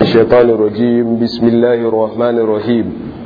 الشيطان الرجيم بسم الله الرحمن الرحيم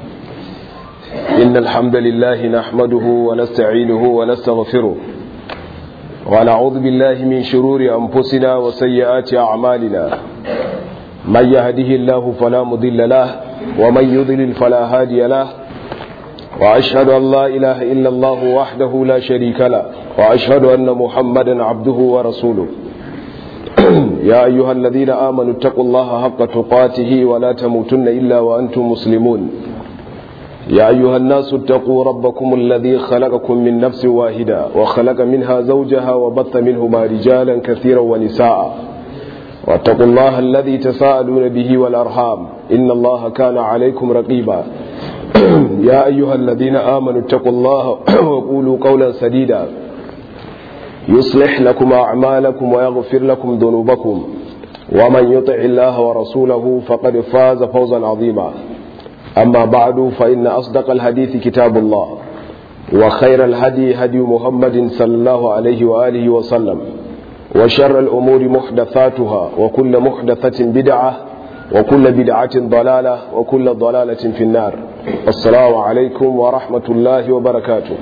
إن الحمد لله نحمده ونستعينه ونستغفره ونعوذ بالله من شرور أنفسنا وسيئات أعمالنا من يهده الله فلا مضل له ومن يضلل فلا هادي له وأشهد أن لا إله إلا الله وحده لا شريك له وأشهد أن محمدا عبده ورسوله يا أيها الذين آمنوا اتقوا الله حق تقاته ولا تموتن إلا وأنتم مسلمون يا أيها الناس اتقوا ربكم الذي خلقكم من نفس واحدة وخلق منها زوجها وبث منهما رجالا كثيرا ونساء واتقوا الله الذي تساءلون به والأرحام إن الله كان عليكم رقيبا يا أيها الذين آمنوا اتقوا الله وقولوا قولا سديدا يصلح لكم أعمالكم ويغفر لكم ذنوبكم ومن يطع الله ورسوله فقد فاز فوزا عظيما أما بعد فإن أصدق الحديث كتاب الله وخير الهدي هدي محمد صلى الله عليه وآله وسلم وشر الأمور محدثاتها وكل محدثة بدعة وكل بدعة ضلالة وكل ضلالة في النار السلام عليكم ورحمة الله وبركاته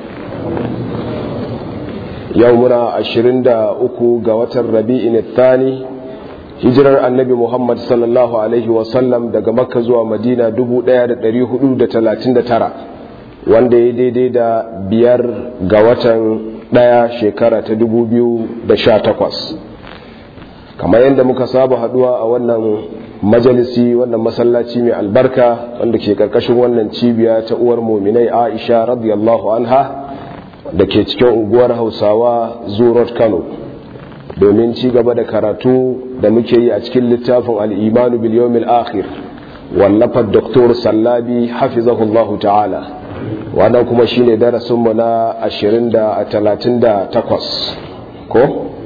يومنا عشرين دا أكو قوة الربيع الثاني hijirar annabi muhammad sallallahu alaihi wasallam daga makka zuwa madina 1439 wanda ya daidai da biyar ga watan daya shekara ta 2018 kamar yadda muka saba haduwa a wannan majalisi wannan masallaci mai albarka wanda ke karkashin wannan cibiya ta uwar muminai aisha radiyallahu anha da ke cikin unguwar hausawa zurot kano domin ci gaba da karatu da muke yi a cikin littafin al'imanu biliyomil akhir wallafar doktor sallabi hafizahullahu ta'ala wannan kuma shi ne darasinmu na 20-38 ko?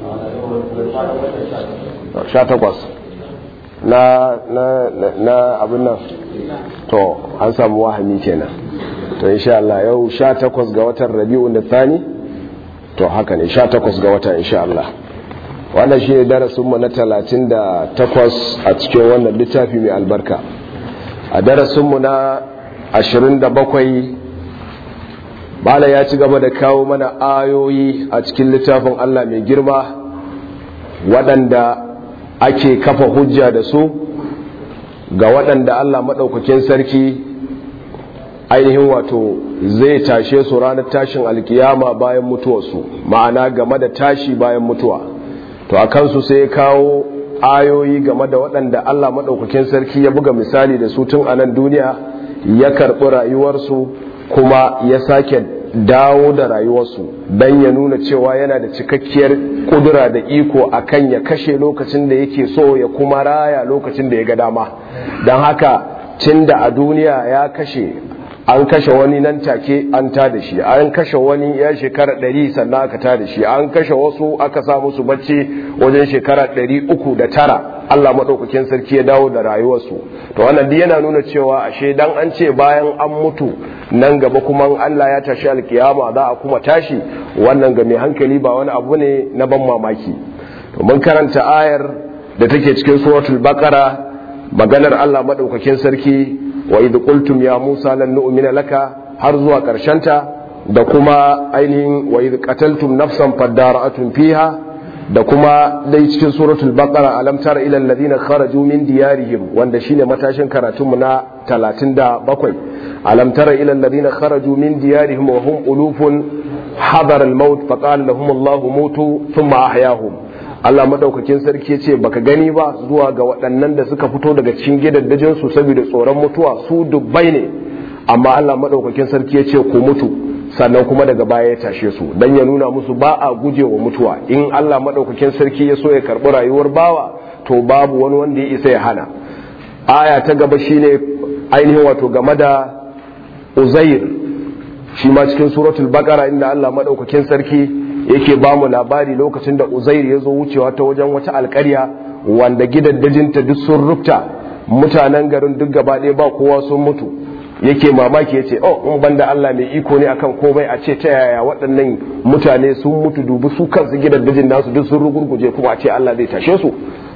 18 na na na abin nan to an samu wahami kenan to insha Allah yau 18 ga watan rabi'un da thani to haka ne 18 ga watan insha Allah wannan shi ne darasinmu na talatin da takwas a cikin wannan littafi mai albarka a darasinmu na ashirin da bakwai bala ya ci gaba da kawo mana ayoyi a cikin littafin allah mai girma waɗanda ake kafa hujja da su ga waɗanda allah maɗaukakin sarki ainihin wato zai tashe su ranar tashin alkiyama bayan mutuwarsu ma'ana game da tashi bayan mutuwa to a kansu sai ya kawo ayoyi game da waɗanda Allah maɗaukakin sarki ya buga misali da su tun a nan duniya ya karɓi rayuwarsu kuma ya sake dawo da rayuwarsu don ya nuna cewa yana da cikakkiyar ƙudura da iko a kan ya kashe lokacin da yake so ya kuma raya lokacin da ya ga dama don haka cin da a duniya ya kashe an kashe wani nan take an ta da shi an kashe wani ya shekara ɗari sannan aka ta da shi an kashe wasu aka sa musu bacci wajen shekara ɗari uku da tara Allah maɗaukakin sarki ya dawo da rayuwarsu to wannan duk yana nuna cewa ashe dan an ce bayan an mutu nan gaba kuma Allah ya tashi alkiyama za a kuma tashi wannan ga mai hankali ba wani abu ne na ban mamaki to mun karanta ayar da take cikin suratul baqara maganar Allah maɗaukakin sarki wa idh qultum ya Musa lan nu'mina laka har zuwa ta da kuma ainihin wa idh qataltum nafsan fadara'atun fiha da kuma dai cikin suratul baqara alam tara ila alladhina kharaju min diyarihim wanda shine matashin karatun mu na 37 alam tara ila alladhina kharaju min diyarihim wa hum ulufun hadar al-maut faqala lahum Allahu mutu thumma ahyahum Allah madaukakin sarki ya ce baka gani ba zuwa ga waɗannan da suka fito daga cikin gidaddajin su saboda tsoron mutuwa su dubbai ne amma Allah madaukakin sarki ya ce ku mutu sannan kuma daga baya ya tashe su dan ya nuna musu ba a gujewa mutuwa in Allah madaukakin sarki ya so ya karbi rayuwar bawa to babu wani wanda ya isa ya hana aya ta gaba shine ainihin wato game da Uzair shi ma cikin suratul baqara inda Allah madaukakin sarki yake ba mu labari lokacin da uzair ya zo wucewa ta wajen wata alkarya wanda gidaddajinta duk sun rufta mutanen garin duk gaba ɗaya ba kowa sun mutu yake mamaki ya ce oh in banda Allah mai iko ne akan komai a ce ta yaya waɗannan mutane sun mutu dubu su kansu gidaddajin nasu duk sun rugurguje kuma a ce Allah zai tashe su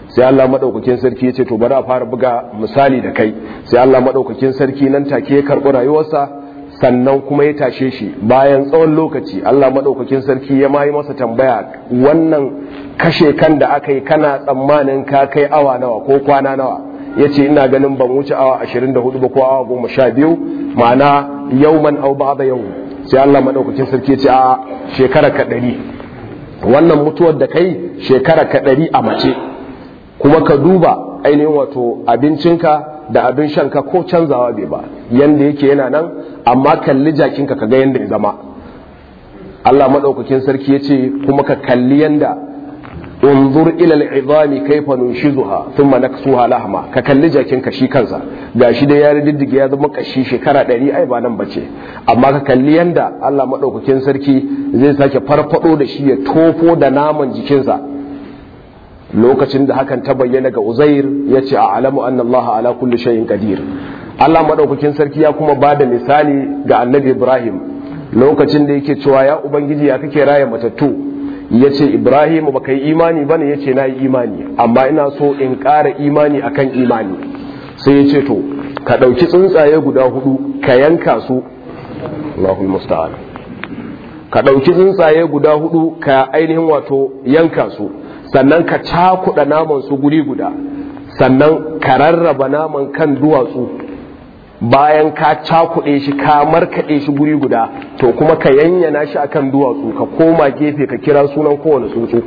sai Allah madaukakin sarki ya ce to bari a fara buga misali da kai sai Allah madaukakin sarki nan take ya karɓi rayuwarsa sannan kuma ya tashe shi bayan tsawon lokaci Allah madaukakin sarki ya mayi masa tambaya wannan kashe kan da aka yi kana tsammanin ka kai awa nawa ko kwana nawa ya ce ina ganin ban wuce awa 24 ba ko awa 12 ma'ana yauman au ba'da yau sai Allah madaukakin sarki ya ce a shekara ka ɗari wannan mutuwar da kai shekara ka ɗari a mace kuma ka duba ainihin wato abincinka da abin shanka ko canzawa bai ba yanda yake yana nan amma kalli jakinka ka ga yanda ya zama Allah madaukakin sarki ya ce kuma ka kalli yanda unzur ila al'izami kaifa nunshizuha thumma naksuha lahma ka kalli jakin ka shi kansa gashi da ya diddige ya zama kashi shekara 100 ai ba nan bace amma ka kalli yanda Allah madaukakin sarki zai sake farfado da shi ya tofo da naman jikinsa lokacin da hakan ta bayyana ga Uzair yace a'lamu anna Allah ala kulli shay'in qadir Allah madaukakin sarki ya kuma bada misali ga Annabi Ibrahim lokacin da yake cewa ya ubangiji ya kake raya matattu ya ce ibrahim ba ka yi imani ba ne ya ce na yi imani amma ina so in ƙara imani akan imani sai ya ce to ka ɗauki tsuntsaye guda hudu ka yanka su Allahul musta'an ka ɗauki tsuntsaye guda hudu ka ainihin wato yanka su sannan ka cakuɗa naman su guri guda sannan ka rarraba naman kan duwatsu bayan ka cakuɗe shi ka markaɗe shi guri guda to kuma ka yanyana shi akan duwatsu ka koma gefe ka kira sunan kowane tsuntsu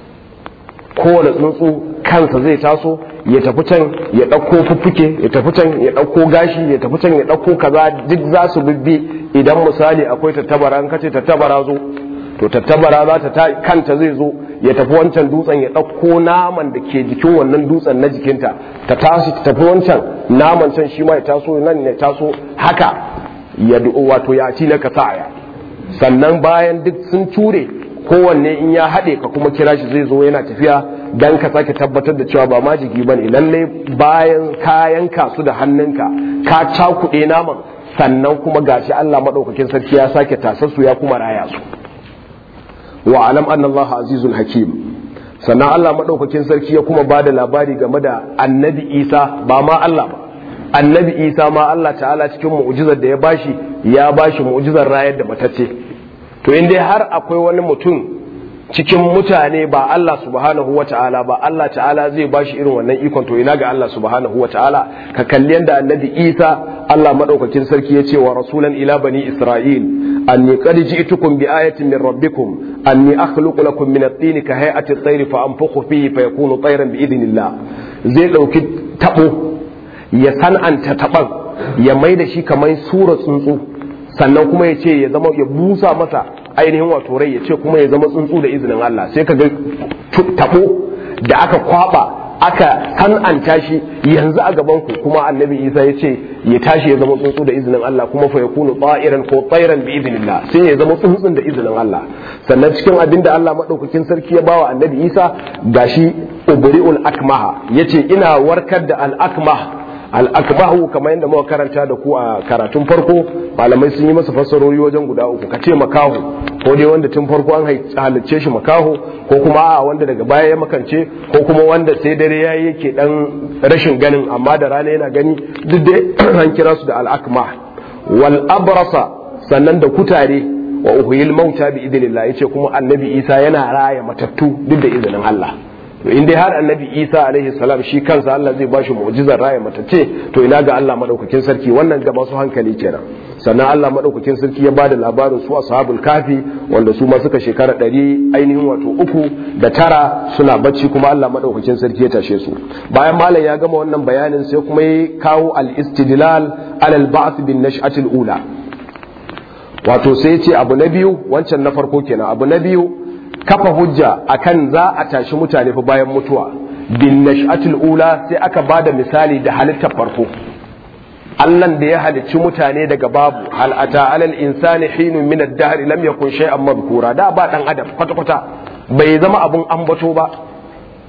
kowane tsuntsu kansa zai taso ya tafi can ya ɗauko fuffuke ya tafi can ya ɗauko gashi ya tafi can ya ɗauko kaza duk za su bibbi idan misali akwai tattabara an kace tattabara zo to tattabara za ta kanta zai zo ya tafi wancan dutsen ya ɗauko naman da ke jikin wannan dutsen na jikinta ta tashi ta tafi wancan naman can shi ma ya taso nan ya taso haka ya wato ya ci laka sa'aya sannan bayan duk sun ture kowanne in ya haɗe ka kuma kira shi zai zo yana tafiya dan ka sake tabbatar da cewa ba majigi bane lallai bayan kayan kasu da hannunka ka cakuɗe naman sannan kuma gashi Allah maɗaukakin sarki ya sake tasassu ya kuma raya su wa alam anna Allah azizun hakim sannan Allah madaukakin sarki ya kuma bada labari game da annabi Isa ba ma Allah ba annabi Isa ma Allah ta'ala cikin mu'jizar da ya bashi ya bashi mu'jizar rayar da matacce to in dai har akwai wani mutum cikin mutane ba Allah subhanahu wa ta'ala ba Allah ta'ala zai bashi irin wannan ikon to ina ga Allah subhanahu wa ta'ala ka kalli yanda annabi Isa Allah madaukakin sarki ya ce wa rasulan ila bani Isra'il anni qad ji'tukum bi ayatin min rabbikum anni akhluqu lakum min at-tin ka hay'ati at-tayr fa anfukhu fihi fa yakunu tayran bi idnillah zai dauki tabo ya san'anta taban ya mai da shi kamar sura tsuntsu sannan kuma ya ce ya zama ya busa masa ainihin wato rai ya ce kuma ya zama tsuntsu da izinin Allah sai ka ga tabo da aka kwaba aka san'anta shi yanzu a gaban ku kuma annabi Isa ya ce ya tashi ya zama tsuntsu da izinin Allah kuma fa yakunu ta'iran ko tayran bi idnillah sai ya zama tsuntsun da izinin Allah sannan cikin abin da Allah madaukakin sarki ya bawa annabi Isa gashi ubri'ul akmaha yace ina warkar da al akmah al'akbahu kamar yadda muka karanta da ku a karatun farko malamai sun yi masa fassarori wajen guda uku ka ce makaho ko dai wanda tun farko an halicce shi makaho ko kuma a wanda daga baya ya makance ko kuma wanda sai dare ya yi yake dan rashin ganin amma da rana yana gani duk dai an kira su da al'akma wal abrasa sannan da kutare wa uhuyil mauta bi idinillah yace kuma annabi isa yana raya matattu duk da izinin Allah to in dai har annabi isa alaihi salam shi kansa Allah zai bashi mu'jizar raya matacce to ina ga Allah madaukakin sarki wannan ga masu hankali kenan sannan Allah madaukakin sarki ya bada labarin su ashabul kafi wanda su ma suka shekara ɗari ainihin wato uku da tara suna bacci kuma Allah madaukakin sarki ya tashe su bayan malam ya gama wannan bayanin sai kuma ya kawo al-istidlal alal ba'th bin nash'atil ula wato sai ce abu na biyu wancan na farko kenan abu na biyu kafa hujja akan za a tashi mutane fa bayan mutuwa bin nash'atul ula sai aka bada misali da halittar farko Allah da ya halicci mutane daga babu hal ata alal insani hinun min ad-dahr lam yakun shay'an madhkura da ba dan adam kwata kwata bai zama abun ambato ba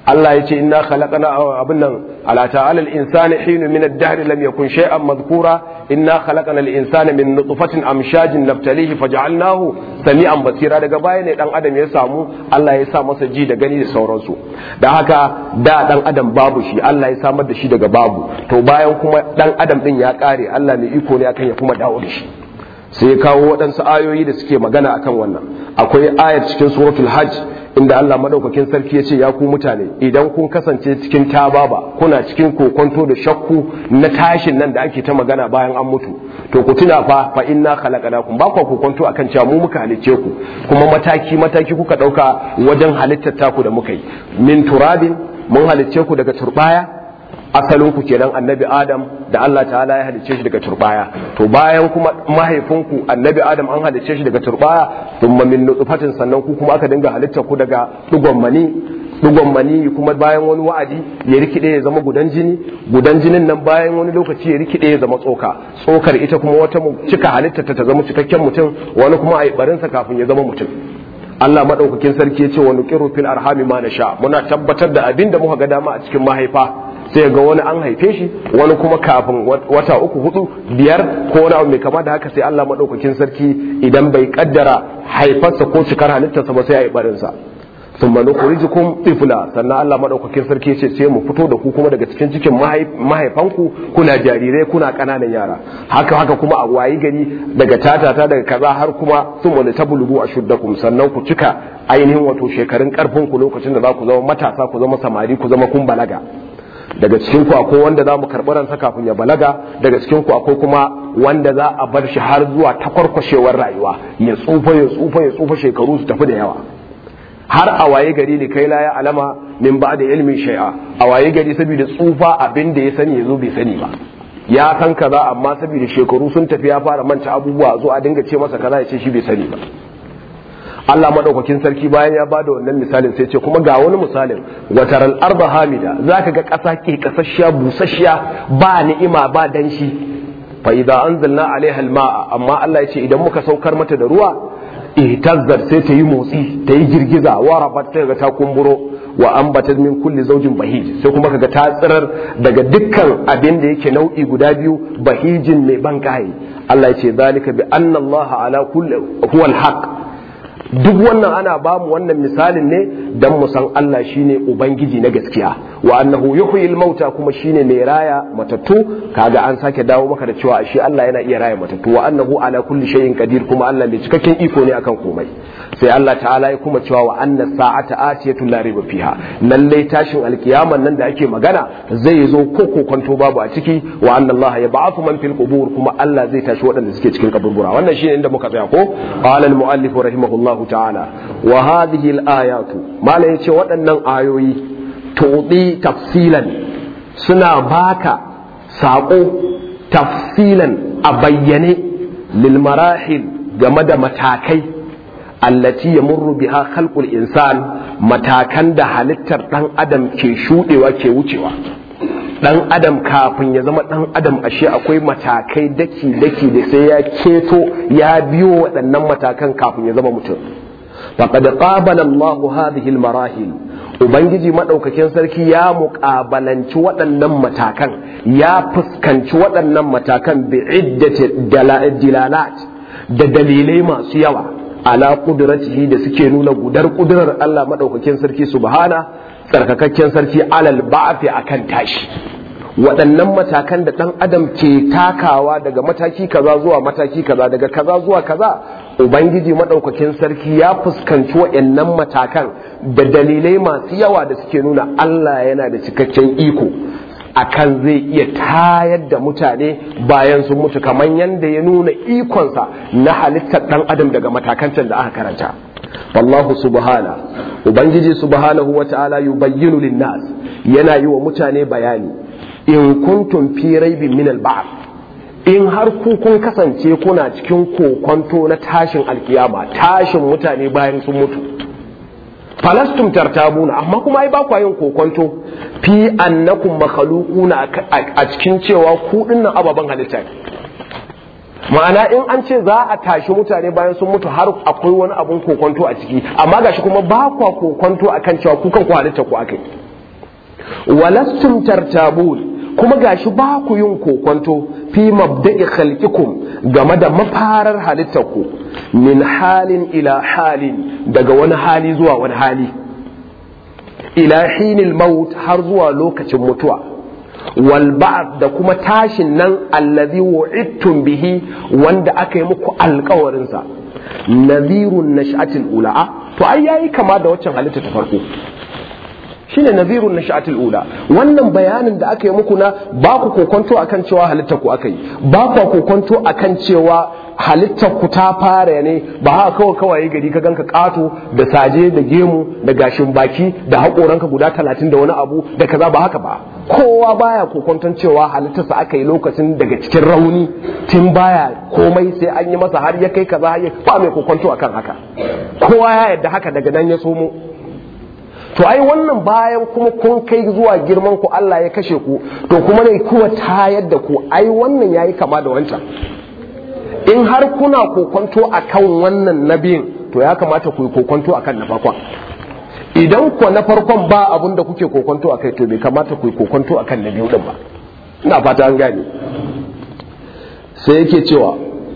Allah ya ce inna khalaqna abin nan ala ta'ala al-insani hinu min ad-dahr lam yakun shay'an madhkura inna khalaqna al-insana min nutfatin amshajin nabtalihi faj'alnahu sami'an basira daga baya ne dan adam ya samu Allah ya sa masa ji da gani da sauransu da haka da dan adam babu shi Allah ya samar da shi daga babu to bayan kuma dan adam din ya kare Allah mai iko ne akan ya kuma dawo da shi sai ya kawo waɗansu ayoyi da suke magana akan wannan akwai ayar cikin suratul hajj inda Allah madaukakin sarki ya ce ya ku mutane idan kun kasance cikin tababa kuna cikin kokonto da shakku na tashin nan da ake ta magana bayan an mutu to ku tuna fa fa inna khalaqnakum ba ku kokonto akan cewa mu muka halicce ku kuma mataki mataki kuka dauka wajen halittar taku da muka yi min turabin mun halicce ku daga turbaya asalin ku kenan annabi adam da Allah ta'ala ya halicce shi daga turbaya to bayan kuma mahaifinku annabi adam an halicce shi daga turbaya thumma min nutfatin sannan ku kuma aka dinga halitta ku daga dugon mani dugon mani kuma bayan wani wa'adi ya rikide ya zama gudan jini gudan jinin nan bayan wani lokaci ya rikide ya zama tsoka tsokar ita kuma wata cika halitta ta zama cikakken mutum wani kuma a yi barinsa kafin ya zama mutum Allah madaukakin sarki ya ce wa nuqiru fil arhami ma nasha muna tabbatar da abin da muka ga dama a cikin mahaifa sai ga wani an haife shi wani kuma kafin wata uku hudu biyar ko wani abu mai kama da haka sai Allah madaukakin sarki idan bai kaddara haifarsa ko cikar halittarsa ba sai ya yi barinsa sun manu kurijikum tifla sannan Allah madaukakin sarki ce sai mu fito da ku kuma daga cikin cikin mahaifanku kuna jarirai kuna kananan yara haka haka kuma a wayi gari daga tatata daga kaza har kuma sun wani tabulugu a shuddakum sannan ku cika ainihin wato shekarun karfin ku lokacin da za ku zama matasa ku zama samari ku zama kun balaga daga cikin ku akwai wanda za mu karɓi ransa kafin ya balaga daga cikin ku akwai kuma wanda za a bar shi har zuwa takwarkwashewar rayuwa ya tsufa ya tsufa ya tsufa shekaru su tafi da yawa har a waye gari ne kai la ya alama min ba da ilmin shai'a a waye gari saboda tsufa abin da ya sani ya zo bai sani ba ya san kaza amma saboda shekaru sun tafi ya fara manta abubuwa zo a dinga ce masa kaza ya ce shi bai sani ba Allah madaukakin sarki bayan ya bada wannan misalin sai ce kuma ga wani misalin wataral arba hamida zaka ga ƙasa ke kasashiya busasshiya ba ni'ima ba danshi fa idza anzalna alaiha alma'a amma Allah ya ce idan muka saukar mata da ruwa ihtazzat sai ta yi motsi ta yi girgiza wa rabat ta ga ta kumburo wa ambatat min kulli zawjin bahij sai kuma kaga ta tsirar daga dukkan abin da yake nau'i guda biyu bahijin mai ban kai Allah ya ce zalika bi anna Allah ala kulli huwa al-haq duk wannan ana ba mu wannan misalin ne dan mu san Allah shine ubangiji na gaskiya wa annahu yuhyil mauta kuma shine mai raya matattu kaga an sake dawo maka da cewa shi Allah yana iya raya matattu wa annahu ala kulli shay'in qadir kuma Allah mai cikakken iko ne akan komai sai Allah ta'ala ya kuma cewa wa anna sa'ata atiyatu la riba fiha lalle tashin alkiyaman nan da ake magana zai zo ko kokonto babu a ciki wa anna Allah ya ba'athu man fil qubur kuma Allah zai tashi waɗanda suke cikin kaburbura wannan shine inda muka tsaya ko qala al muallif rahimahullahu ta'ala wa hadhihi al ayatu malai yace waɗannan ayoyi tuɗi tafsilan suna baka saƙo tafsilan a bayyane lil marahil game da matakai allati ya murru biha khalqul insan matakan da halittar dan adam ke shudewa ke wucewa dan adam kafin ya zama dan adam ashe akwai matakai daki daki da sai ya keto ya biyo waɗannan matakan kafin ya zama mutum faqad qabala Allah hadhihi al-marahil ubangiji madaukakin sarki ya muƙabalanci waɗannan matakan ya fuskanci waɗannan matakan bi iddati dilalat da dalilai masu yawa ala qudratihi da suke nuna gudar kudurar Allah madaukakin sarki subhana tsarkakakken sarki alal ba'fi akan tashi waɗannan matakan da ɗan adam ke takawa daga mataki kaza zuwa mataki kaza daga kaza zuwa kaza ubangiji maɗaukakin sarki ya fuskanci waɗannan matakan da dalilai masu yawa da suke nuna Allah yana da cikakken iko akan zai iya tayar da mutane bayan sun mutu kamar yadda ya nuna ikonsa na halittar ɗan adam daga matakan da aka karanta wallahu subhana ubangiji subhanahu wa ta'ala yubayyinu lin-nas yana yi wa mutane bayani in kuntum fi raibin min al in har ku kun kasance kuna cikin kokonto na tashin alkiyama tashin mutane bayan sun mutu falastum tartabuna amma kuma ai ba ku yin kokonto fi annakum makhluquna a cikin cewa ku dinnan ababan halitta ma'ana in an ce za a tashi mutane bayan sun mutu har akwai wani abun kokonto a ciki amma gashi kuma ba kwa kokonto akan cewa ku kan ku halitta ku akai walastum tartabun kuma gashi ba ku yin kokonto fi mabda'i khalqikum game da mafarar halittarku min halin ila halin daga wani hali zuwa wani hali ila hinil maut har zuwa lokacin mutuwa wal ba'd da kuma tashin nan allazi wu'idtum bihi wanda aka yi muku alkawarin sa nadhirun nash'atil ula to ai yayi kama da waccan halitta ta farko shine nazirun nash'atul ula wannan bayanin da aka yi muku na ba ku kokonto akan cewa halittar ku aka yi ba ku kokonto akan cewa halittar ku ta fara ne ba haka kawai kawai gari ka ganka kato da saje da gemu da gashin baki da haƙoranka guda talatin da wani abu da kaza ba haka ba kowa baya kokonton cewa halittarsa aka yi lokacin daga cikin rauni tun baya komai sai an yi masa har ya kai kaza har ya ba mai kokonto akan haka kowa ya yarda haka daga nan ya somo to ai wannan bayan kuma kun kai zuwa girman ku Allah ya kashe ku to kuma ne kuwa tayar da ku ai wannan yayi kama da wancan in har kuna kokonto akan wannan nabiyin to ya kamata ku yi kokonto akan na farkon idan ku na farkon ba abun da kuke kokonto akai to bai kamata ku yi kokonto akan na biyu din ba ina fata an gane sai yake cewa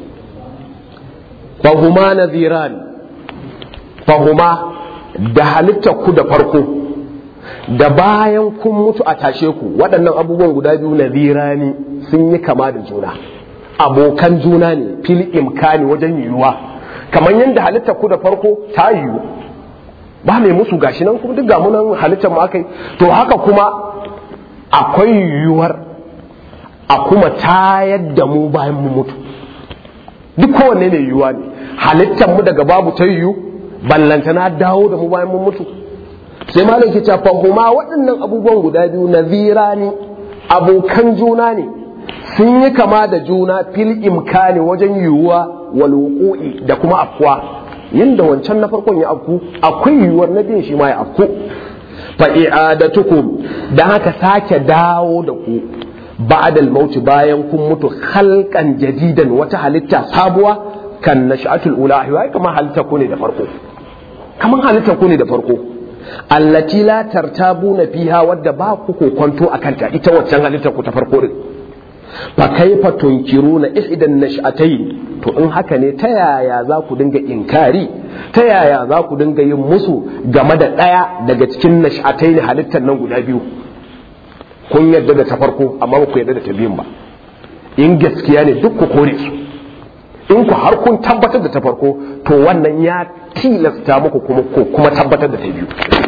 fahuma nadhiran fahuma da halittar ku da farko da bayan kun mutu a tashe ku waɗannan abubuwan guda biyu na zirani sun yi kama da juna abokan juna ne fil imkani wajen yiwuwa kamar yadda halittar ku da farko ta yiwu ba mai musu gashi nan kuma duk ga munan halittar mu akai to haka kuma akwai yiwuwar a kuma tayar da mu bayan mu mutu duk kowanne ne yiwuwa ne halittar mu daga babu ta yiwu ballantana dawo da mu bayan mun mutu sai malam ke cewa fahuma waɗannan abubuwan guda biyu nazira ne abokan juna ne sun yi kama da juna fil imkani wajen yiwuwa wal wuqu'i da kuma afkuwa yanda wancan na farkon ya afku akwai yiwuwar na biyan shi ma ya afku fa i'adatukum dan haka sake dawo da ku ba'dal mauti bayan kun mutu khalqan jadidan wata halitta sabuwa kan nash'atul ula ai kamar halitta ku ne da farko kamar halitta ku ne da farko allati la tartabuna fiha wadda ba ku kokonto akan ta ita waccan halitta ku ta farko din fa kaifa tunkiruna ihdan nash'atayn to in haka ne ta yaya za ku dinga inkari ta yaya za ku dinga yin musu game da daya daga cikin nash'atayn halittar nan guda biyu kun yadda da ta farko amma ba ku yadda da ta biyun ba in gaskiya ne duk ku kore su in ku har kun tabbatar da ta farko to wannan ya tilasta muku kuma ko kuma tabbatar da ta biyu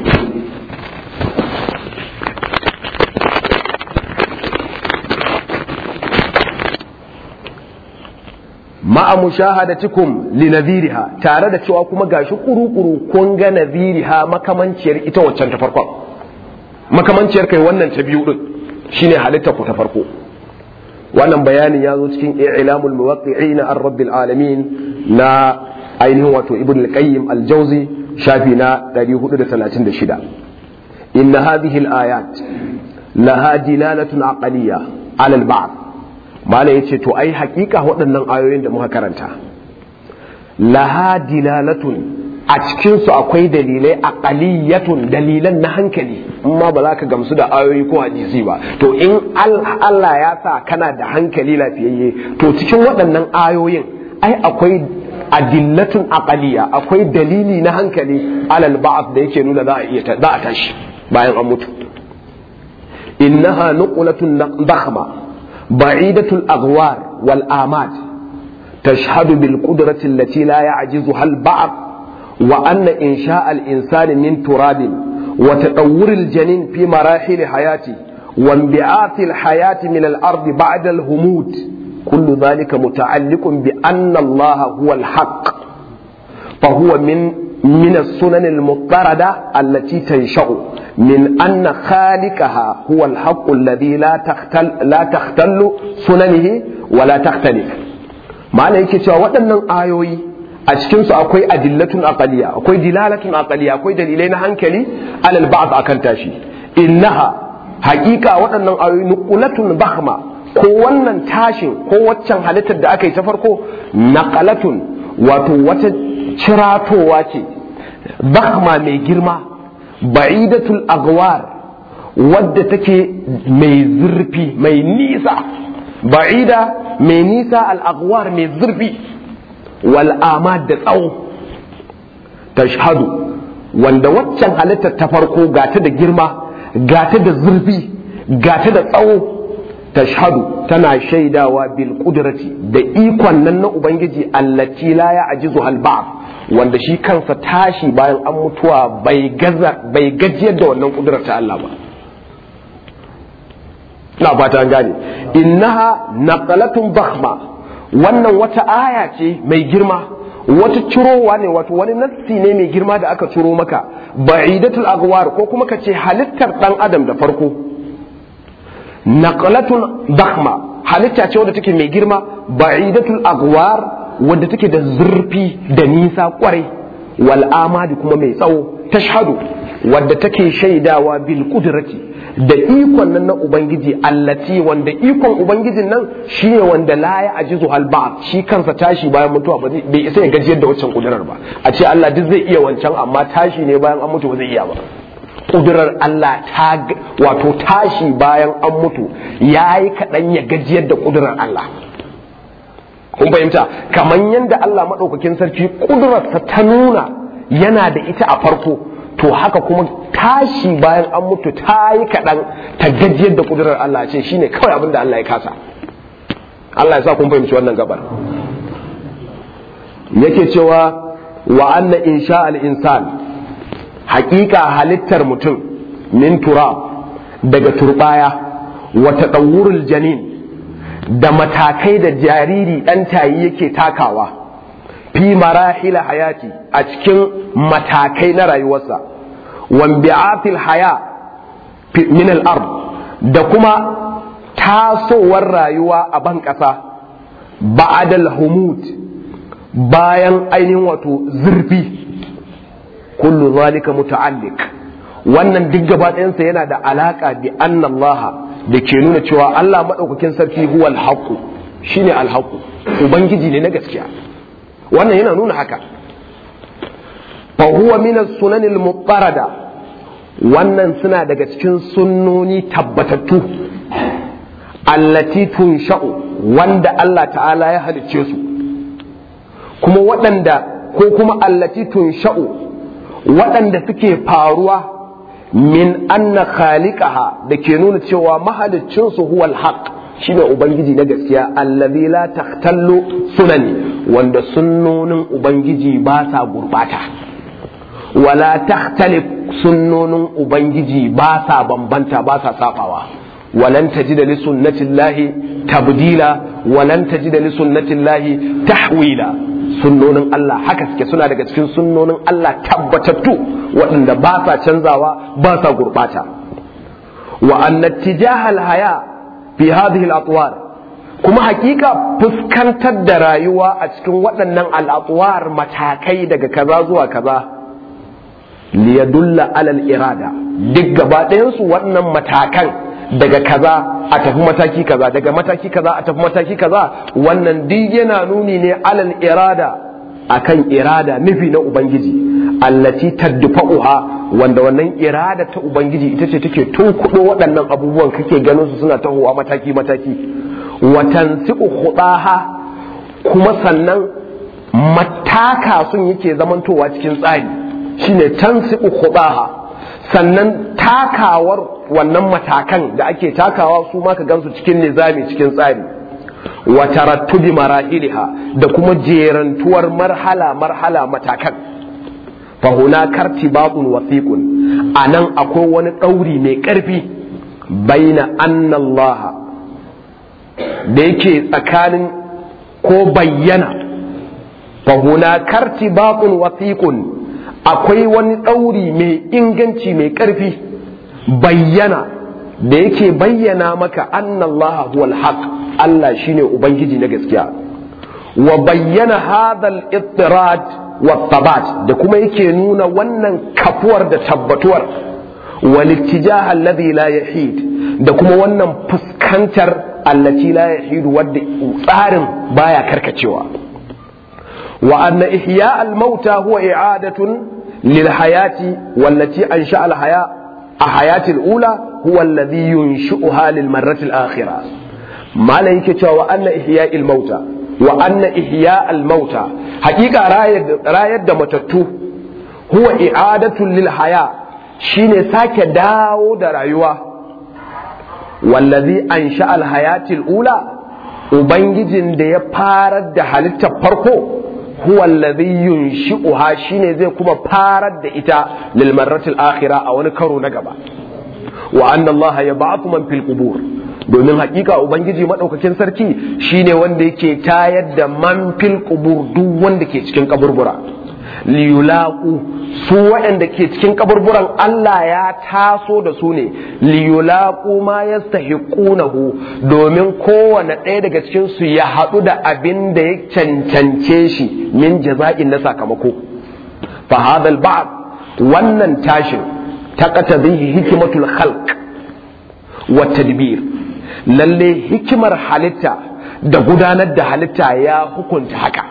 ma'a mushahadatikum li nadhiriha tare da cewa kuma gashi kuru-kuru kun ga nadhiriha makamanciyar ita waccan ta farkon makamanciyar kai wannan ta biyu din shine halitta ku ta farko wannan bayanin ya zo cikin i'lamul muwaqqi'in an rabbil alamin na ainihin wato ibn al-qayyim al-jawzi shafi na 436 inna hadhihi al-ayat laha dilalatun aqliyya ala al-ba'd mala yace to ai hakika waɗannan ayoyin da muka karanta laha dilalatun a cikin su akwai dalilai aqaliyatun dalilan na hankali amma ba za ka gamsu da ayoyi ko hadisi ba to in Allah ya sa kana da hankali lafiyayye to cikin waɗannan ayoyin ai akwai adillatun aqaliya akwai dalili na hankali alal ba'd da yake nuna za a iya za a tashi bayan an mutu innaha nuqlatun dakhma ba'idatul aghwar wal amad tashhadu bil qudrati allati la ya'jizuha al ba'd wa anna insha'a al insani min turabin wa tadawwur al janin fi marahil hayati wa inbi'ath al hayati min al ardi ba'da al humud كل ذلك متعلق بأن الله هو الحق فهو من من السنن المضطردة التي تنشأ من أن خالقها هو الحق الذي لا تختل لا تختل سننه ولا تختلف معنى yake cewa waɗannan ayoyi a cikinsu akwai adillatun aqaliya akwai dilalatun aqaliya akwai dalilai na hankali alal ba'd akan tashi innaha haƙiƙa waɗannan ayoyi nuqulatun bahma ko wannan tashin ko waccan halittar da aka yi ta farko naqalatun wato wata ciratowa ce bahma mai girma ba'idatul agwar wadda take mai zurfi mai nisa ba'ida mai nisa al'agwar mai zurfi wal'amad da tsawo tashhadu wanda waccan halittar ta farko gata da girma gata da zurfi gata da tsawo tashhadu tana shaidawa bil kudrati da ikon nan na ubangiji allati la ya ajizu al wanda shi kansa tashi bayan an mutuwa bai gaza bai gajiyar da wannan kudurar ta Allah ba ina fata an gane innaha naqalatun bakhma wannan wata aya ce mai girma wata cirowa ne wato wani nassi ne mai girma da aka ciro maka ba'idatul agwar ko kuma ka ce halittar dan adam da farko naqalatun bakhma halitta ce wadda take mai girma ba'idatul agwar wadda take da zurfi da nisa kwarai wal amadi kuma mai tsawo tashhadu wadda take shaidawa bil qudrati da ikon nan na ubangiji allati wanda ikon ubangijin nan shine wanda la ya ajizu hal shi kansa tashi bayan mutuwa ba bai isa ya gajiyar da wancan kudurar ba a ce Allah duk zai iya wancan amma tashi ne bayan an mutu ba zai iya ba kudurar Allah ta wato tashi bayan an mutu yayi kaɗan ya gajiyar da kudurar Allah kun fahimta kamar yadda Allah maɗaukakin sarki kudurarsa ta nuna yana da ita a farko to haka kuma tashi bayan an mutu ta yi kaɗan ta gajiyar da kudurar Allah ce shine kawai abin da Allah ya kasa Allah ya sa kun fahimci wannan gabar yake cewa wa anna insha al-insan haƙiƙa halittar mutum min turab daga turbaya wa tadawwurul janin da matakai da jariri ɗan tayi yake takawa fi marahila hayati a cikin matakai na rayuwarsa wambi'atil haya min al-ard da kuma tasowar rayuwa a ban ƙasa ba'adal humut bayan ainihin wato zurfi kullu zalika muta'alliq wannan duk gaba ɗayansa yana da alaka bi annallaha da ke nuna cewa Allah maɗaukakin sarki huwa alhaqu shine alhaqu ubangiji ne na gaskiya wannan yana nuna haka fa huwa min as-sunan al wannan suna daga cikin sunnoni tabbatattu allati tunsha'u wanda Allah ta'ala ya halicce su kuma waɗanda ko kuma allati tunsha'u waɗanda suke faruwa min anna khaliqaha da ke nuna cewa mahaliccin su huwa alhaq shine ubangiji na gaskiya allazi la tahtallu sunani wanda sunnonin ubangiji ba sa gurbata wala takhtalif sunnonin ubangiji ba sa bambanta ba sa safawa walan tajida li sunnatillahi tabdila walan tajida li sunnatillahi tahwila sunnonin Allah haka suke suna daga cikin sunnonin Allah tabbatattu waɗanda ba sa canzawa ba sa gurɓata wa anna tijahal haya fi hadhihi al-atwar kuma hakika fuskantar da rayuwa a cikin waɗannan al'atwar matakai daga kaza zuwa kaza liyadulla alal irada duk gaba ɗayansu waɗannan matakan daga kaza a tafi mataki kaza daga mataki kaza a tafi mataki kaza wannan duk yana nuni ne alal irada akan irada nufi na ubangiji allati tadfa'uha wanda wannan irada ta ubangiji ita ce take tunkuɗo waɗannan abubuwan kake ganin su suna tahowa mataki mataki wa tansiqu khudaha kuma sannan mataka sun yake zamantowa cikin tsari shine tansiqu khudaha sannan takawar wannan matakan da ake takawa su ma ka gansu cikin nizami cikin tsari wa tarattubi marahiliha da kuma jerantuwar marhala marhala matakan fa hunaka irtibaqun wasiqun anan akwai wani ɗauri mai ƙarfi baina anna Allah da yake tsakanin ko bayyana fa hunaka irtibaqun wasiqun akwai wani ɗauri mai inganci mai ƙarfi bayyana da yake bayyana maka annallaha huwal haq Allah shine ubangiji na gaskiya wa bayyana hadal ittirad wa tabat da kuma yake nuna wannan kafuwar da tabbatuwar wal ittijah alladhi la yahid da kuma wannan fuskantar allati la yahid wadda tsarin baya karkacewa wa anna ihya al mauta huwa i'adatun lil hayati wallati ansha al haya a hayatil ula huwa alladhi yunshi'uha lil marrati al-akhirah malai yake cewa wa anna ihya'il mauta wa anna ihya'al mauta haqiqa rayar da matattu huwa i'adatu lil haya shine sake dawo da rayuwa wallazi ansha al hayatil ula ubangijin da ya farar da halittar farko huwa allazi yunshi'uha shine zai kuma farar da ita lil marratil akhirah a wani karo na gaba wa anna allaha yab'athu man fil qubur domin hakika ubangiji madaukakin sarki shine wanda yake tayar da man fil qubur duk wanda ke cikin kaburbura liyulaqu su waɗanda ke cikin kaburburan Allah ya taso da su ne liyulaqu ma yastahiqunahu domin kowane ɗaya daga cikin su ya haɗu da abin da ya cancance shi min jaza'in na sakamako fa hadal ba'd wannan tashin taqatadhihi hikmatul khalq wa tadbir lalle hikimar halitta da gudanar da halitta ya hukunta haka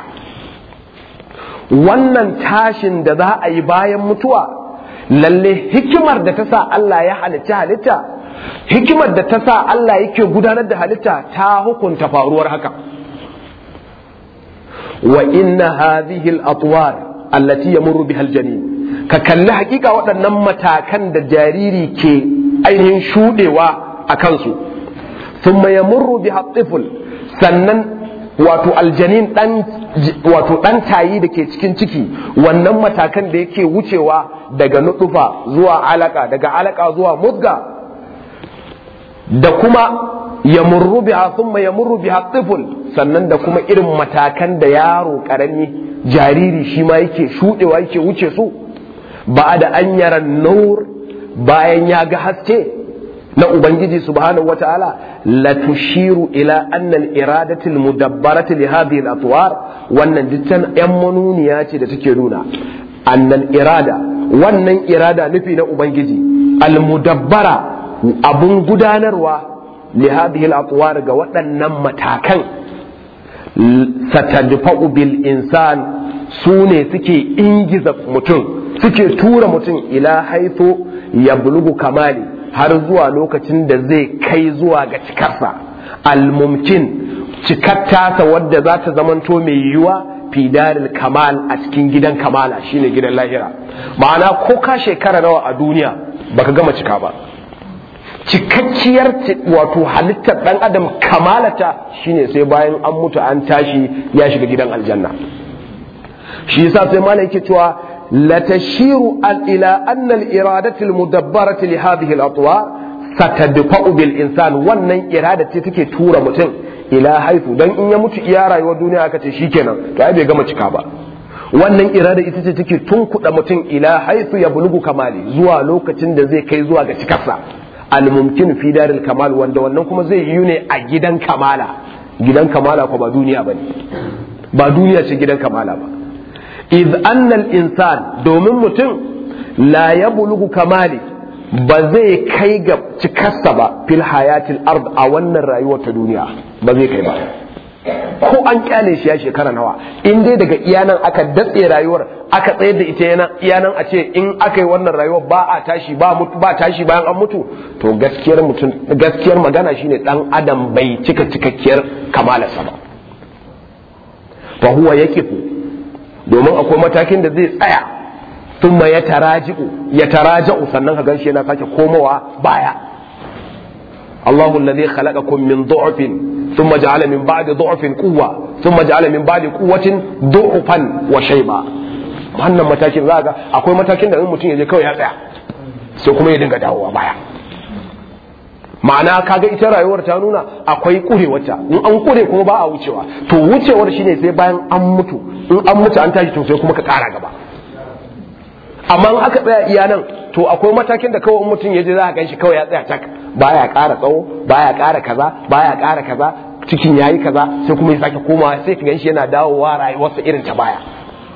wannan tashin da za a yi bayan mutuwa lalle hikimar da ta sa Allah ya halitta halitta hikimar da ta sa Allah yake gudanar da halitta ta hukunta faruwar haka wa inna hadhihi al-atwar allati yamurru biha al-janin ka kalli hakika waɗannan matakan da jariri ke ainihin shudewa a kansu thumma yamurru biha tifl sannan wato aljanin dan wato dan tayi da ke cikin ciki wannan matakan da yake wucewa daga nudufa zuwa alaka daga alaka zuwa mudga da kuma yamurru biha thumma yamurru biha tifl sannan da kuma irin matakan da yaro karami jariri shi ma yake shudewa yake wuce su ba da an yara nur bayan ya ga haske na ubangiji subhanahu wataala la tushiru ila anna al iradati al mudabbarati li hadhihi al atwar wannan dittan yan manuniya ce da take nuna annal irada wannan irada nufi na ubangiji al mudabbara abun gudanarwa li hadhihi al atwar ga waɗannan matakan satadfa'u bil insan su ne suke ingiza mutum suke tura mutum ila haitho ya bulugu kamali har zuwa lokacin da zai kai zuwa ga cikarsa almumkin cikar tasa wadda za ta zamanto mai yiwuwa fidaril kamal a cikin gidan kamala shine gidan lahira ma'ana ko ka shekara nawa a duniya baka gama cika ba cikakkiyar wato halittar dan adam kamalata shine sai bayan an mutu an tashi ya shiga gidan aljanna shi yasa sai malai yake cewa لتشير إلى أن الإرادة المدبرة لهذه الأطوار ستدفع بالإنسان وأن إرادة تكي تورا متن إلى حيث دان إن يموت إيارا والدنيا كتشيكنا كأي بيغم تكابا wannan irada ita ce take tunkuɗa mutum ila haisu ya bulugu kamali zuwa lokacin da zai kai zuwa ga cikarsa almumkin fi daril kamal wanda wannan kuma zai yi ne a gidan kamala gidan kamala ko ba duniya bane ba duniya ce gidan kamala ba iz annal insan domin mutum la ya bulugu kamali ba zai kai ga cikarsa ba fil hayatil ard a wannan rayuwar ta duniya ba zai kai ba ko an kyale shi ya shekara nawa in dai daga iyanan aka datse rayuwar aka tsayar da ita yana iyanan a ce in aka yi wannan rayuwar ba a tashi ba mutu ba tashi bayan an mutu to gaskiyar mutum gaskiyar magana shine dan adam bai cika cikakkiyar kamalarsa ba fa huwa yakifu domin akwai matakin da zai tsaya sun ya taraji'u ya taraja'u sannan ka ganshi yana sake komowa baya Allahu alladhi khalaqakum min du'fin thumma ja'ala min ba'di du'fin quwwa thumma ja'ala min ba'di quwwatin du'fan wa shayba wannan matakin za ga akwai matakin da in mutum ya je kawai ya tsaya sai kuma ya dinga dawowa baya ma'ana kaga ita rayuwar ta nuna akwai kurewarta in an kure kuma ba a wucewa to wucewar shine sai bayan an mutu in an mutu an tashi to sai kuma ka kara gaba amma in aka tsaya iya nan to akwai matakin da kawai mutum ya je za a ganshi kawai ya tsaya tak baya kara tsawo baya kara kaza baya kara kaza cikin yayi kaza sai kuma ya sake komawa sai ka ganshi yana dawowa rayuwarsa irin ta baya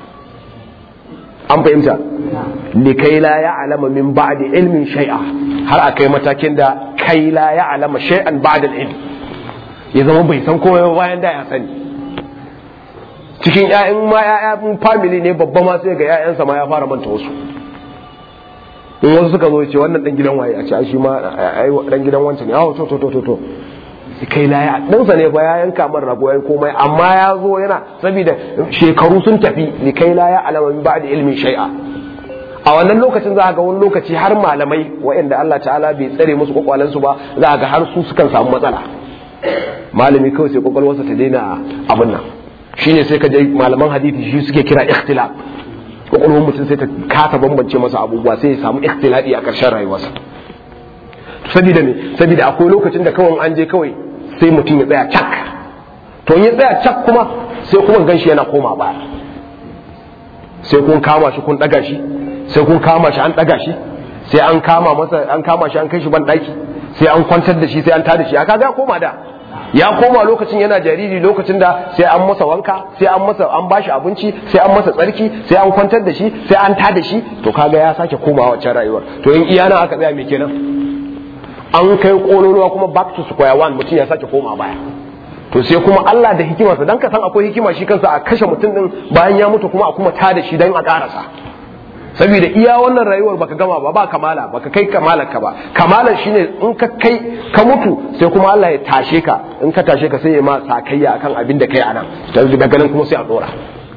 an fahimta likai la ya alama min ba'di ilmin shay'a har a kai matakin da kai la ya alama shay'an ba'da ilm ya zama bai san komai bayan da ya sani cikin ƴaƴan ma ƴaƴan family ne babba ma sai ga ƴaƴansa ma ya fara manta wasu in wasu suka zo ce wannan dan gidan waye a ce ai shi ma ai dan gidan wancan ne ah to to to to kai laya ɗansa ne fa ya yanka man rago ya komai amma ya zo yana saboda shekaru sun tafi ni kai laya alama min ba'da ilmin shay'a a wannan lokacin za ga wani lokaci har malamai waɗanda Allah ta'ala bai tsare musu kwakwalensu ba za ga har su sukan samu matsala malami kawai sai kwakwalwarsa ta daina abin nan shine sai ka je malaman hadisi shi suke kira ikhtilaf kwakwalwar mutum sai ta kasa bambance masa abubuwa sai ya samu ikhtilafi a ƙarshen rayuwarsa saboda me saboda akwai lokacin da kawai an je kawai sai mutum ya tsaya cak to in ya tsaya cak kuma sai kuma ganshi yana koma baya sai kun kama shi kun daga shi sai kun kama shi an daga shi sai an kama masa an kama shi an kai shi ban daki sai an kwantar da shi sai an tada shi aka ga koma da ya koma lokacin yana jariri lokacin da sai an masa wanka sai an masa an bashi abinci sai an masa tsarki sai an kwantar da shi sai an tada shi to kaga ya sake komawa wancan rayuwar to in iyana aka tsaya me kenan an kai kololuwa kuma back to square one mutum ya sake koma baya to sai kuma Allah da hikimarsa dan ka san akwai hikima shi kansa a kashe mutum din bayan ya mutu kuma a kuma tada shi dan a karasa saboda iya wannan rayuwar baka gama ba ba kamala baka kai kamalar ka ba kamalar shine in ka kai ka mutu sai kuma Allah ya tashe ka in ka tashe ka sai ya ma sakayya akan abin da kai anan daga nan kuma sai a dora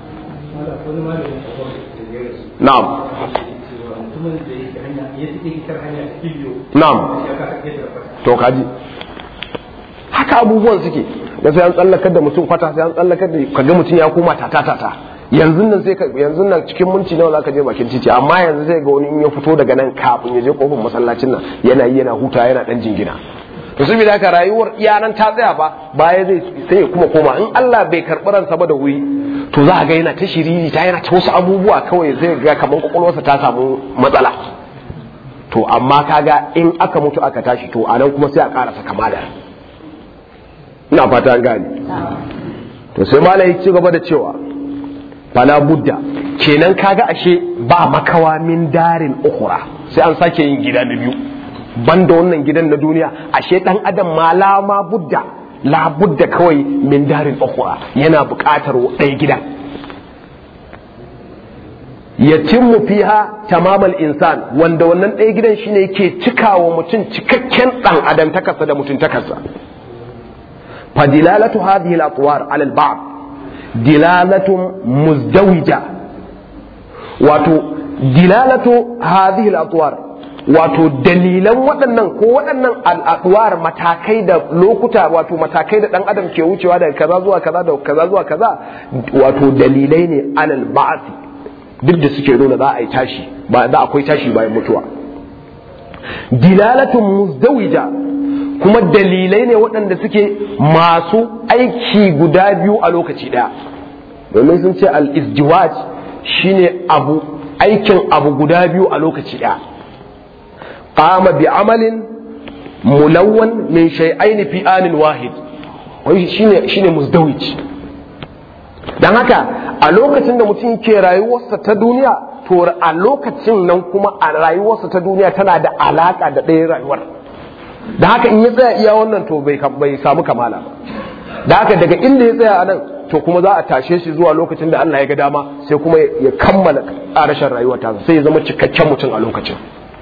na'am na'am to kaji haka abubuwan suke da sai an tsallakar da mutum kwata sai an tsallakar da kaga mutum ya koma tata tata yanzu nan sai yanzu nan cikin minti nawa zaka je bakin titi amma yanzu sai ga wani in ya fito daga nan kafin ya je kofar masallacin nan yana yi yana huta yana dan jingina to saboda haka rayuwar iyanan ta tsaya ba baya zai sai ya kuma koma in Allah bai karɓi ransa ba da wuri to za a ga yana ta shiriri ta yana ta wasu abubuwa kawai zai ga kamar kwakwalwarsa ta samu matsala to amma kaga in aka mutu aka tashi to anan kuma sai a karasa kamala ina fata an gane to sai malai ci gaba da cewa fala budda kenan kaga ashe ba makawa min darin ukhra sai an sake yin gida na biyu banda wannan gidan na duniya ashe dan adam ma la ma budda la budda kawai min darin ukhra yana buƙatar ɗaya gidan yatimmu fiha tamamal insan wanda wannan ɗaya gidan shine yake cikawa mutum cikakken ɗan adam takarsa da mutum takarsa fadilalatu hadhihi al-atwar ala al-ba'd dilalatun muzdawija wato dilalatu hadhihi al-atwar wato dalilan waɗannan ko waɗannan al'adwar matakai da lokuta wato matakai da ɗan adam ke wucewa daga kaza zuwa kaza da kaza zuwa kaza wato dalilai ne alal ba'asi duk da suke nuna za a yi tashi ba za akwai tashi bayan mutuwa dilalatun muzdawija kuma dalilai ne waɗanda suke masu aiki guda biyu a lokaci ɗaya domin sun ce al-izdiwaj shine abu aikin abu guda biyu a lokaci ɗaya qama bi amalin mulawwan min shay'ain fi anin wahid wai shine shine muzdawij dan haka a lokacin da mutum ke rayuwarsa ta duniya to a lokacin nan kuma a rayuwarsa ta duniya tana da alaka da ɗaya rayuwar da haka in ya tsaya iya wannan to bai samu kamala ba da haka daga inda ya tsaya a nan to kuma za a tashe shi zuwa lokacin da Allah ya ga dama sai kuma ya kammala ƙarashin rayuwar ta sai ya zama cikakken mutum a lokacin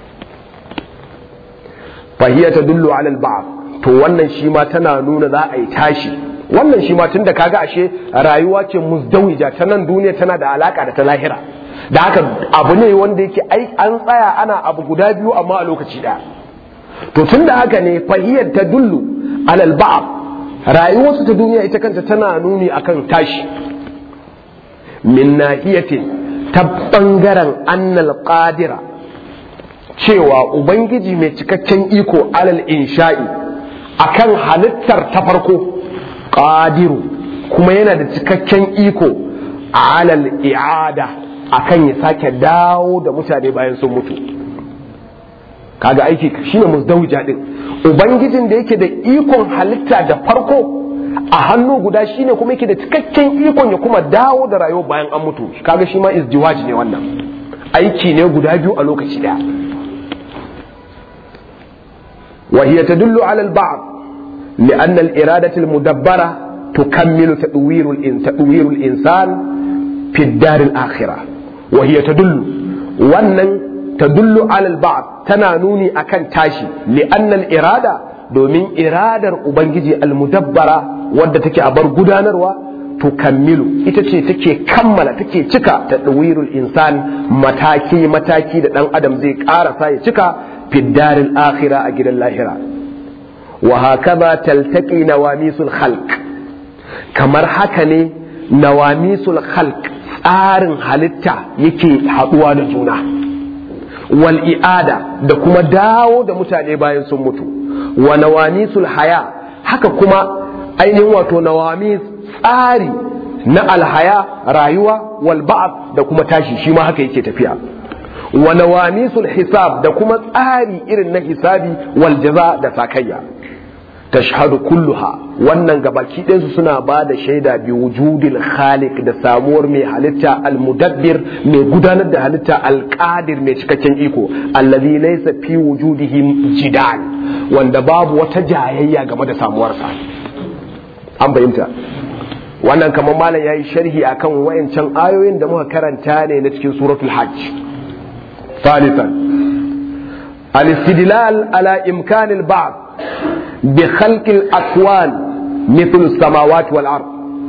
fahiya ta dullu alal ba'd to wannan shi ma tana nuna za a yi tashi wannan shi ma tunda kaga ashe rayuwa ce muzdawija ta nan duniya tana da alaka da ta lahira da haka abu ne wanda yake ai an tsaya ana abu guda biyu amma a lokaci ɗaya to tun da haka ne fahiyar ta dullu alal ba'ab rayuwarsu ta duniya ita kanta tana nuni akan tashi min nahiyatin ta bangaren annal qadira cewa ubangiji mai cikakken iko alal insha'i akan halittar ta farko qadiru kuma yana da cikakken iko alal i'ada akan ya sake dawo da mutane bayan sun mutu kaga aiki shine muzdawija din ubangijin da yake da ikon halitta da farko a hannu guda shine kuma yake da cikakken ikon ya kuma dawo da rayuwa bayan an mutu kaga shi ma izdiwaji ne wannan aiki ne guda biyu a lokaci daya wa hiya tadullu ala al-ba'd لأن الإرادة المدبرة تكمل تدوير تدوير الإنسان في الدار الآخرة وهي تدل wannan tadullu alal ba'd tana nuni akan tashi li'anna al-irada domin iradar ubangiji al-mudabbara wadda take a bar gudanarwa tukammilu ita ce take kammala take cika ta ɗawirul insan mataki mataki da ɗan adam zai ƙarasa ya cika fiddaril akhira a gidan lahira wa hakaza taltaqi nawamisul khalq kamar haka ne nawamisul khalq tsarin halitta yake haɗuwa da juna wal i'ada da kuma dawo da mutane bayan sun mutu wa nawamisul haya haka kuma ainihin wato nawamis tsari na alhaya rayuwa wal ba'd da kuma tashi shi ma haka yake tafiya wa nawamisul hisab da kuma tsari irin na hisabi wal jaza da sakayya tashhadu kulluha wannan gabaki ɗinsu suna ba da shaida bi wujudil khaliq da samuwar mai halitta almudabbir mai gudanar da halitta alqadir mai cikakken iko allazi laysa fi wujudihi jidal wanda babu wata jayayya game da samuwarsa an fahimta wannan kamar malam yayi sharhi akan wayancan ayoyin da muka karanta ne na cikin suratul hajj ثالثا الاستدلال على إمكان البعض بخلق الأكوان مثل السماوات والأرض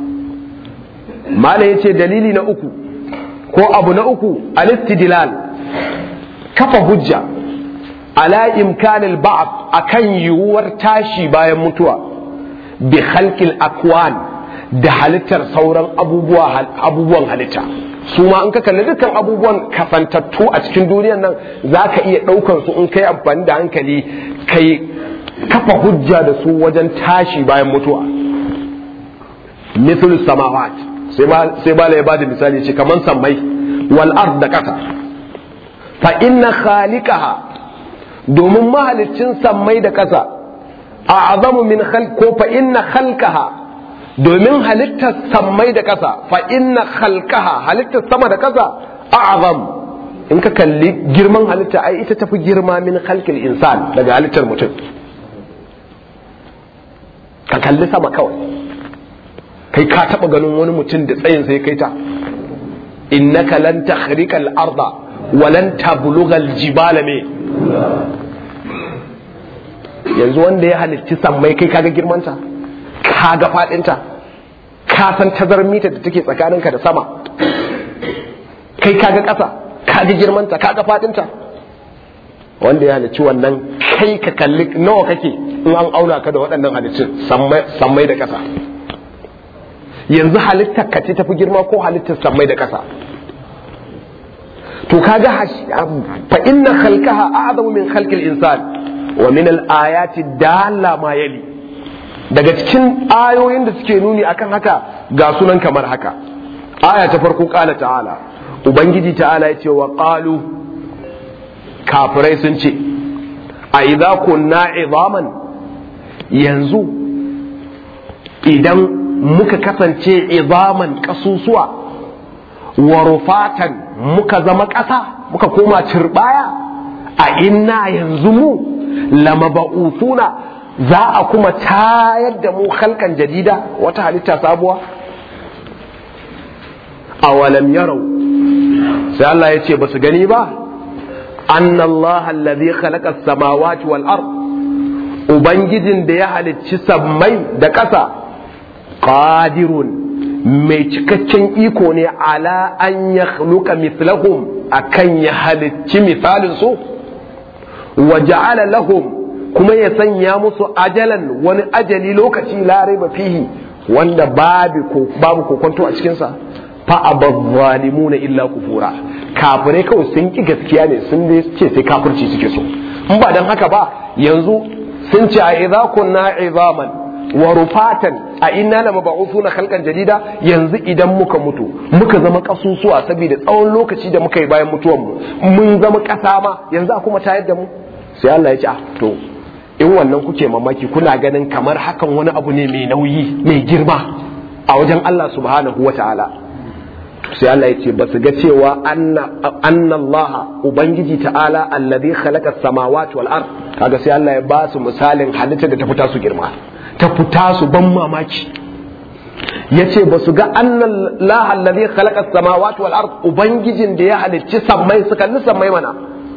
ما يتي دليلي نأكو ko abu na uku al-istidlal kafa hujja ala imkanil ba'd akan yiwuwar tashi bayan mutuwa bi khalqil akwan da halittar sauran abubuwan halitta su ma in ka kalli dukkan abubuwan kasantattu a cikin duniyar nan za ka iya ɗaukar su in kai amfani da hankali kai kafa hujja da su wajen tashi bayan mutuwa mithlu samawat sai ba ya bada misali ce kaman sammai wal ard da kasa fa inna khaliqaha domin mahalicin sammai da kasa a'zamu min khalq ko fa inna khalqaha domin halittar sammai da kasa fa inna khalqaha halittar sama da kasa a'zam in ka kalli girman halitta ai ita tafi girma min khalqil insan daga halittar mutum ka kalli sama kawai kai ka taba ganin wani mutum da tsayin sai kai ta innaka lan takhriqa al-arda wa lan tablugha al-jibala me yanzu wanda ya halicci sammai kai kaga girmanta kaga fadinta ka san tazarar mita da take tsakaninka da sama kai kaga ƙasa kaga girmanta kaga fadinta wanda ya halicci wannan kai ka kalli nawa kake in an auna ka da waɗannan halittun sammai da ƙasa yanzu halittar ka ce tafi girma ko halittar sammai da ƙasa to kaga fa inna khalqaha a'zamu min khalqil insan wa min al-ayati dalla ma yali daga cikin ayoyin da suke nuni akan haka ga sunan kamar haka aya ta farko kala ta'ala ubangiji ta'ala ya ce wa qalu kafirai sun ce a idza kunna izaman yanzu idan muka kasance izaman kasusuwa wa rufatan muka zama ƙasa muka koma turbaya a inna yanzu mu lamaba'ufuna za a kuma tayar da mu halkan jadida wata halitta sabuwa awalam yarau sai Allah ya ce ba su gani ba anna Allah allazi khalaqa samawati wal ard ubangijin da ya halicci sammai da ƙasa qadirun mai cikakken iko ne ala an ya mithlahum akan ya halicci misalin su wa ja'ala lahum kuma ya sanya musu ajalan wani ajali lokaci larai ba fihi wanda babu babu kokonto a cikinsa fa abazzalimuna illa kufura kafirai kawai sun ki gaskiya ne sun dai ce sai kafirci suke so in ba dan haka ba yanzu sun ce a idza kunna izaman wa rufatan a inna la mab'uthuna khalqan jadida yanzu idan muka mutu muka zama kasusuwa saboda tsawon lokaci da muka yi bayan mutuwan mu mun zama kasa ma yanzu a kuma tayar da mu sai Allah ya ce ah to in wannan kuke mamaki kuna ganin kamar hakan wani abu ne mai nauyi mai girma a wajen Allah subhanahu wa ta'ala sai Allah ya ce ba su ga cewa anna Allah ubangiji ta'ala alladhi khalaqa samawati wal ard kaga sai Allah ya ba su misalin halitta da ta fita su girma ta fita su ban mamaki yace ba su ga anna Allah alladhi khalaqa samawati wal ard ubangijin da ya halicci sammai su kalli sammai mana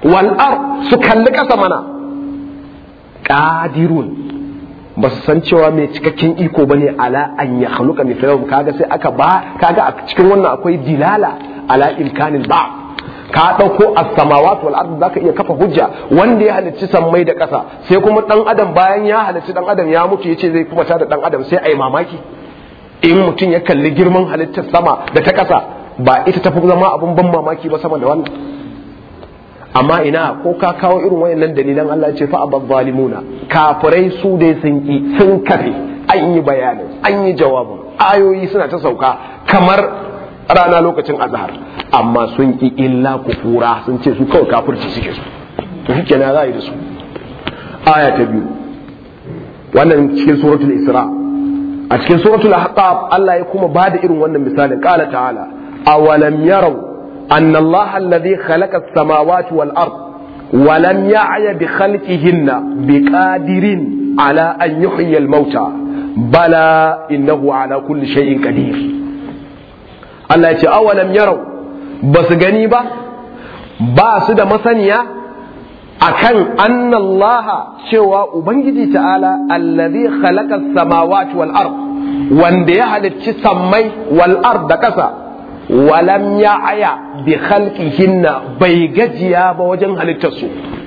wal ard su kalli ƙasa mana qadirun ba su san cewa mai cikakken iko bane ala an ya khaluqa mithlahum kaga sai aka ba kaga a cikin wannan akwai dilala ala imkanil ba ka dauko as-samawati wal ard zaka iya kafa hujja wanda ya halicci sammai da ƙasa sai kuma dan adam bayan ya halicci dan adam ya mutu yace zai kuma tada dan adam sai ai mamaki in mutum ya kalli girman halittar sama da ta ƙasa ba ita tafi zama abun ban mamaki ba sama da wannan amma ina ko ka kawo irin wayannan dalilan Allah ce fa abad zalimuna kafirai su dai sun ki sun kafe an yi bayanin an yi jawabin ayoyi suna ta sauka kamar rana lokacin azhar amma sun ki illa kufura sun ce su kawai kafirci suke su to shi kenan za a yi da su aya ta biyu wannan cikin suratul isra a cikin suratul ahqaf Allah ya kuma bada irin wannan misalin qala ta'ala awalam yarau أن الله الذي خلق السماوات والأرض ولم يعي بخلقهن بقادر على أن يحيي الموتى بلى إنه على كل شيء قدير الله يقول أولم يروا بس غنيبة باس da masaniya akan anna Allah cewa ubangiji ta'ala allazi khalaqa as-samawati wal ard wanda ya halicci sammai wal ard da kasa walam ya aya bi khalqihinna bai gajiya ba wajen halittarsu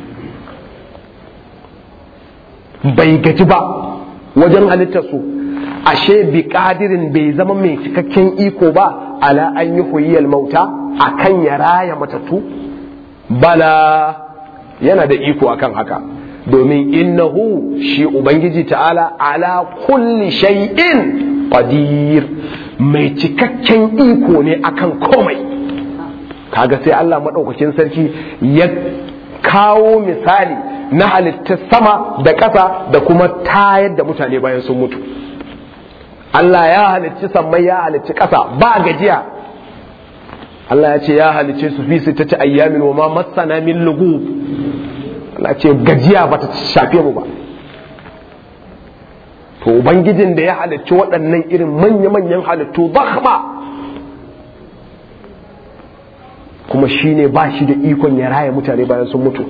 bai gaji ba wajen halittarsu ashe bi kadirin bai zama mai cikakken iko ba ala an yi huyiyar mauta akan ya raya matattu bala yana da iko akan haka domin innahu shi ubangiji ta'ala ala kulli shay'in qadir mai cikakken iko ne akan komai kaga sai Allah maɗaukakin sarki ya kawo misali na halittar sama da ƙasa da kuma tayar da mutane bayan sun mutu Allah ya halicci sammai ya halicci ƙasa ba gajiya Allah ya ce ya halicce su fi ta ci ayyamin wa ma masana min lugu Allah ce gajiya ba ta shafe mu ba to ubangijin da ya halicci waɗannan irin manya-manyan halittu ba kuma shi ne ba shi da ikon ya raya mutane bayan sun mutu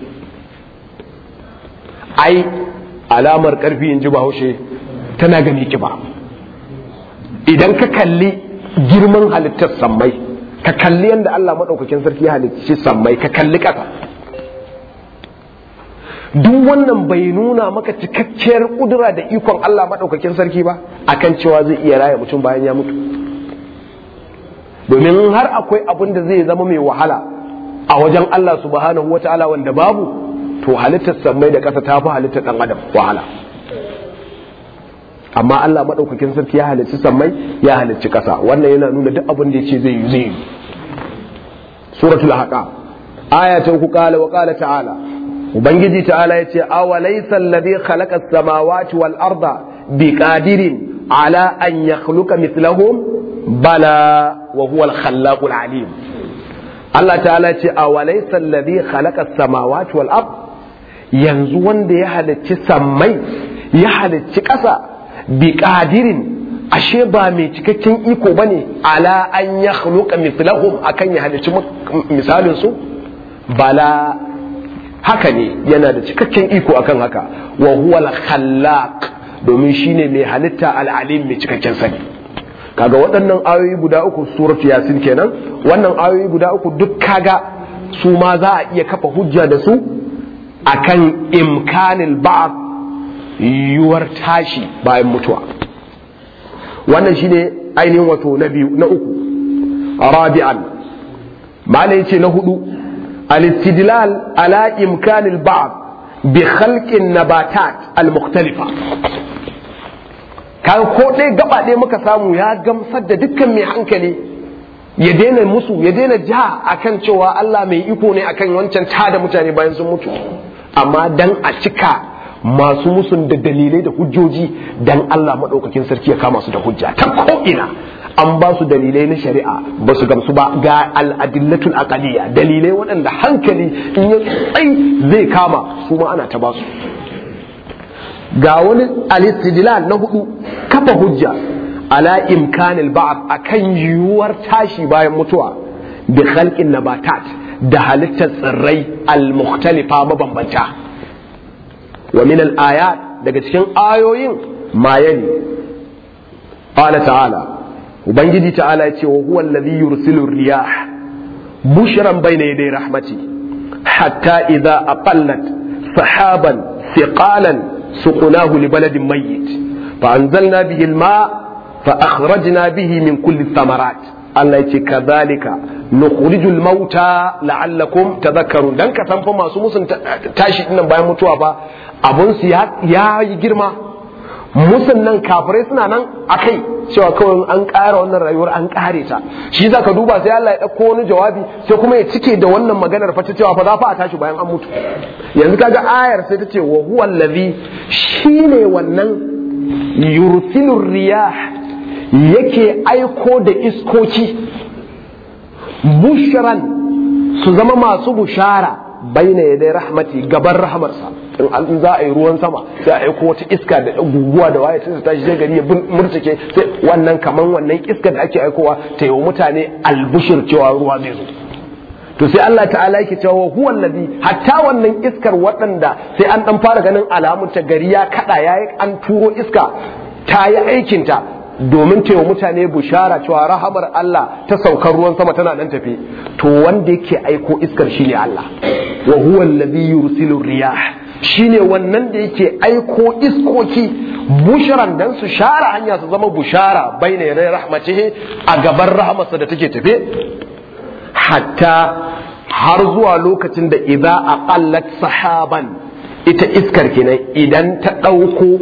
ai alamar ƙarfi in ji bahaushe tana gani kiba idan ka kalli girman halittar sammai ka kalli yadda Allah maɗaukakin sarki ya halicci sammai ka kalli ƙasa duk wannan bai nuna maka cikakkiyar kudura da ikon Allah maɗaukakin sarki ba akan cewa zai iya raya mutum bayan ya mutu domin har akwai abin da zai zama mai wahala a wajen Allah subhanahu wa ta'ala wanda babu to halittar sammai da ƙasa ta fi halittar ɗan adam wahala amma Allah maɗaukakin sarki ya halicci sammai ya halicci ƙasa wannan yana nuna duk abin da ya ce zai yi zai yi suratul haqa aya ta uku qala wa qala ta'ala ubangiji ta'ala yace awalaysa alladhi khalaqa as-samawati wal arda biqadirin ala an yakhluqa mithlahum bala wa huwa al-khallaqul alim Allah ta'ala yace awalaysa alladhi khalaqa as-samawati wal ard yanzu wanda ya halicci sammai ya halicci ƙasa biqadirin ashe ba mai cikakken iko bane ala an yakhluqa mithlahum akan ya halicci misalin su bala haka ne yana da cikakken iko akan haka wa huwa al-khallaq domin shine mai halitta al-alim mai cikakken sani kaga waɗannan ayoyi guda uku suratu yasin kenan wannan ayoyi guda uku duk kaga su ma za a iya kafa hujja da su akan imkanil ba'd yuwar tashi bayan mutuwa wannan shine ainihin wato na biyu na uku rabi'an malai ce na hudu الاستدلال على إمكان البعض بخلق النباتات المختلفة kan ko ɗaya gaba ɗaya muka samu ya gamsar da dukkan mai hankali ya daina musu ya daina ja akan cewa Allah mai iko ne akan wancan tada mutane bayan sun mutu amma dan a cika masu musun da dalilai da hujjoji dan Allah maɗaukakin sarki ya kama su da hujja ta ko'ina an ba su dalilai na shari'a ba su gamsu ba ga al'adillatul aqaliya dalilai waɗanda hankali in ya tsai zai kama su ma ana ta ba su ga wani alistidlal na hudu kafa hujja ala imkanil ba'd akan yiwuwar tashi bayan mutuwa bi khalqin nabatat da halittar tsirrai al-mukhtalifa mabambanta wa min al-ayat daga cikin ayoyin mayani qala ta'ala ubangiji ta'ala yace wa huwa alladhi yursilu riyah bushran bayna yaday rahmati hatta idha aqallat sahaban thiqalan suqnahu li baladin mayyit fa anzalna bihi al-ma' fa akhrajna bihi min kulli thamarat Allah yace kadhalika nukhrijul mauta la'allakum tadhakkarun dan ka san fa masu musun tashi dinnan bayan mutuwa fa abun su ya yi girma musun nan kafirai suna nan akai cewa kawai an ƙara wannan rayuwar an ƙare ta shi zaka duba sai Allah ya ɗauko wani jawabi sai kuma ya cike da wannan maganar fa ta cewa fa za fa a tashi bayan an mutu yanzu kaga ayar sai ta ce wa huwa allazi shine wannan yursilur riyah yake aiko da iskoki bushran su zama masu bushara baina yadai rahmati gaban rahmarsa in za a yi ruwan sama sai a aiko wata iska da guguwa da waye sai tashi sai gari ya murtake sai wannan kaman wannan iska da ake aikowa ta yi wa mutane albushir cewa ruwa zai zo to sai Allah ta'ala yake cewa huwa allazi hatta wannan iskar waɗanda sai an dan fara ganin alamun ta gari ya kada yayi an turo iska ta yi aikinta domin ta yi mutane bushara cewa rahamar Allah ta saukar ruwan sama tana nan tafi to wanda yake aiko iskar shine Allah wa huwa allazi yursilu riyah shine wannan da yake aiko iskoki busharan dan su share hanya su zama bushara baina yaday rahmatihi a gaban rahmarsa da take tafe hatta har zuwa lokacin da idza aqallat sahaban ita iskar kenan idan ta dauko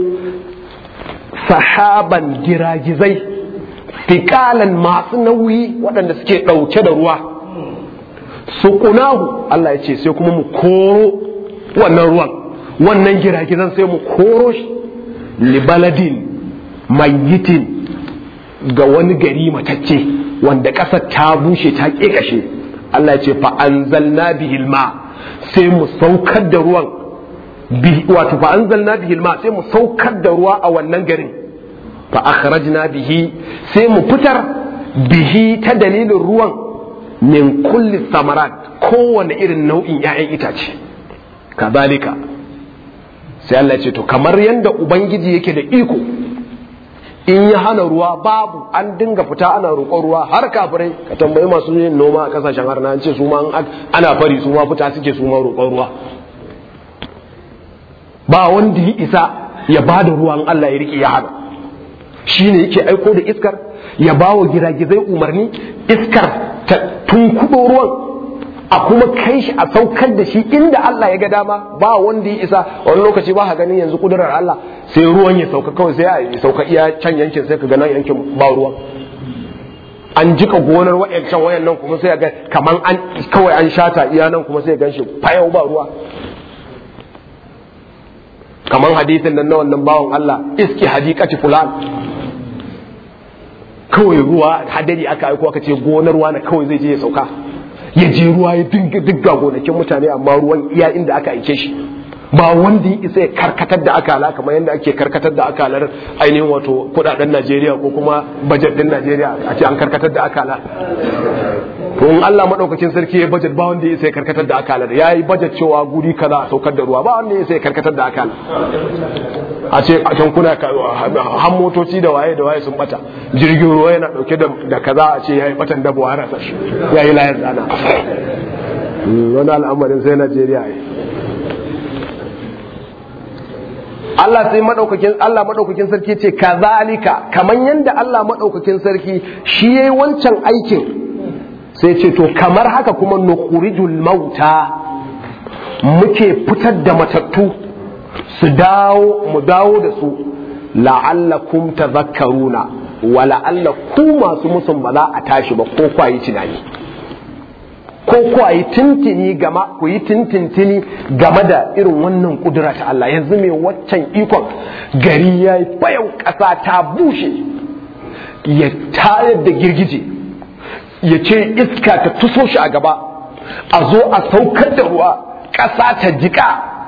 sahaban giragizai fikalan masu nauyi waɗanda suke ɗauke da ruwa su ƙunahu Allah ya ce sai kuma mu koro wannan ruwan wannan giragizan sai mu koro shi libaladin mayyitin ga wani gari matacce wanda ƙasar ta bushe ta ƙeƙashe Allah ya ce fa anzalna bihil ma sai mu saukar da ruwan wato fa anzalna bihi alma sai mu saukar da ruwa a wannan garin fa akhrajna bihi sai mu fitar bihi ta dalilin ruwan min kulli samarat kowane irin nau'in 'ya'yan itace kadhalika sai Allah ya ce to kamar yanda ubangiji yake da iko in ya hana ruwa babu an dinga fita ana roƙon ruwa har kafirai ka tambayi masu yin noma a kasashen harna an ce su ma ana fari su ma fita suke su ma roƙon ruwa ba wanda ya isa ya ba da ruwan Allah ya riƙe ya hana shi ne yake aiko da iskar ya ba wa giragizai umarni iskar ta tunkuɗo ruwan a kuma kai shi a saukar da shi inda Allah ya ga dama ba wanda ya isa wani lokaci ba ka ganin yanzu kudurar Allah sai ruwan ya sauka kawai sai ya sauka iya can yankin sai ka ga nan yankin ba ruwan an jika gonar wayancan wayan nan kuma sai ga kaman an kawai an shata iya nan kuma sai gan shi fayau ba ruwa kaman hadisin nan na wannan bawan Allah iski hadikati fulan kawai ruwa hadari aka aiko aka ce gonar ruwa na kawai zai je ya sauka ya je ruwa ya dinga digga gonakin mutane amma ruwan iya inda aka aike shi ba wanda ya isa ya karkatar da akala kamar yadda ake karkatar da akalar ainihin wato kudaden Najeriya ko kuma bajet din Najeriya a ce an karkatar da akala to in Allah madaukakin sarki ya bajet ba wanda ya isa ya karkatar da akalar ya yi bajet cewa guri kaza a saukar da ruwa ba wanda ya isa ya karkatar da akala a ce a can kuna han motoci da waye da waye sun bata jirgin ruwa yana dauke da kaza a ce yayi batan dabo a rasa shi yayi layar tsana wani al'amarin sai Najeriya yi Allah sai madaukakin Allah madaukakin sarki ce kazalika kaman yanda Allah madaukakin sarki shi yayi wancan aikin sai ce to kamar haka kuma nukhrijul mauta muke fitar da matattu su dawo mu dawo da su la'allakum tadhakkaruna wa la'alla ku masu musun ba za a tashi ba ko kwayi tunani ko kwayi tintini gama ku yi tintintini game da irin wannan kudura ta Allah yanzu mai waccan ikon gari ya yi bayan ƙasa ta bushe ya tayar da girgije ya ce iska ta tuso shi a gaba a zo a saukar da ruwa ƙasa ta jika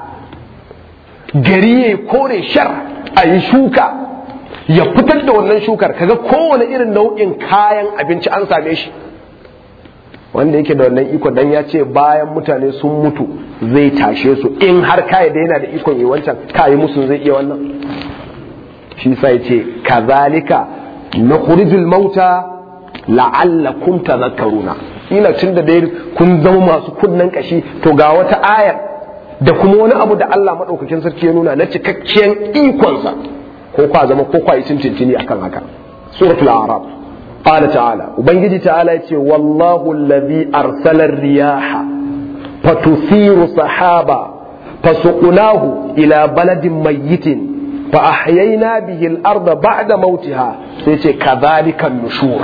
gari ya kore shar a yi shuka ya fitar da wannan shukar kaga kowane irin nau'in kayan abinci an same shi wanda yake da wannan iko dan ya ce bayan mutane sun mutu zai tashe su in har kai da yana da ikon yi wancan kai musu zai iya wannan shi sai ce kazalika nukhrijul mauta la'allakum tadhakkaruna ila tunda dai kun zama masu kunnan kashi to ga wata ayar da kuma wani abu da Allah madaukakin sarki ya nuna na cikakken ikonsa ko kwa zama ko kwa yi tintintini akan haka suratul a'raf qala ta'ala ubangiji ta'ala yace wallahu allazi arsala riyaha fatusiru sahaba fasuqnahu ila baladin mayyitin fa ahyayna bihi al-ardha ba'da mautiha sai ce kadhalika nushur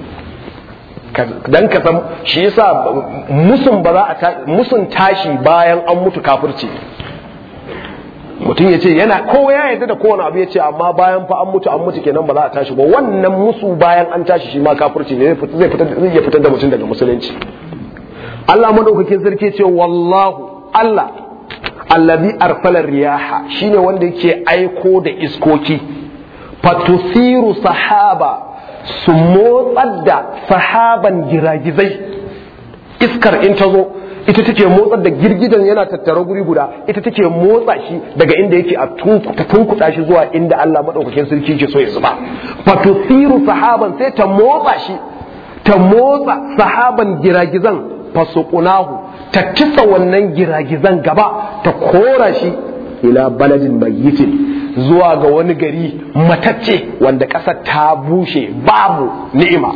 dan ka san shi yasa musun ba za a musun tashi bayan an mutu kafirci mutum ya ce yana kowa ya yarda da kowane abu ya ce amma bayan fa an mutu an mutu kenan ba za a tashi ba wannan musu bayan an tashi shi ma kafirci ne zai iya fitar da mutum daga musulunci Allah madaukakin sarki ce wallahu Allah allazi arsala riyaha shine wanda yake aiko da iskoki fatusiru sahaba su motsar da sahaban giragizai iskar in ta zo ita take motsar da girgidan yana tattara guri guda ita take motsa shi daga inda yake a ta tunkuɗa shi zuwa inda Allah maɗaukakin sarki ke so ya zuba fatusiru sahaban sai ta motsa shi ta motsa sahaban giragizan fasuqunahu ta kisa wannan giragizan gaba ta kora shi ila baladin mayyitin zuwa ga wani gari matacce wanda ƙasar ta bushe babu ni'ima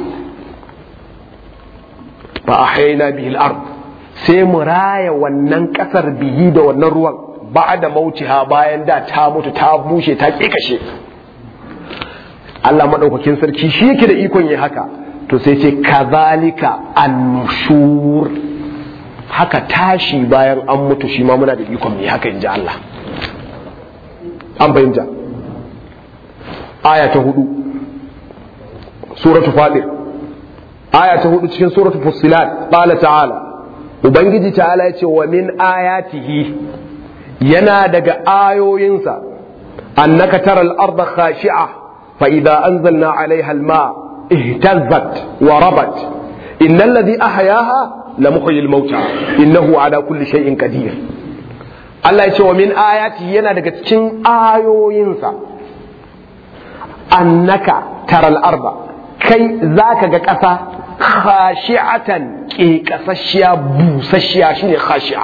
fa ahayna bihi al-ard sai mu raya wannan ƙasar bihi da wannan ruwan ba da mautiha bayan da ta mutu ta bushe ta kekashe Allah madaukakin sarki shi yake da ikon yi haka to sai ce kazalika annushur haka tashi bayan an mutu shi ma muna da ikon mai haka in ji Allah an fahimta aya ta hudu suratu fadir aya ta hudu cikin suratu fussilat qala ta'ala ubangiji ta'ala ya ce wa min ayatihi yana daga ayoyinsa annaka taral arda khashi'a fa idza anzalna 'alayha al-ma ihtazzat wa rabat innal ladhi ahyaha lamuhyil mauta innahu ala kulli shay'in qadir Allah ya ce wa min ayati yana daga cikin ayoyinsa annaka taral arba kai zaka ga ƙasa khashi'atan ke kasashiya busasshiya shine khashi'a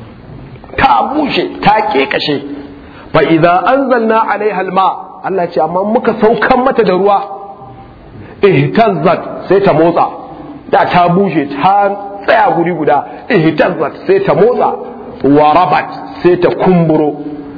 ta bushe ta kekashe fa idza anzalna alaiha alma Allah ya ce amma muka saukan mata da ruwa ihtazzat sai ta motsa da ta bushe ta tsaya guri guda ihtazzat sai ta motsa wa rabat sai ta kumburo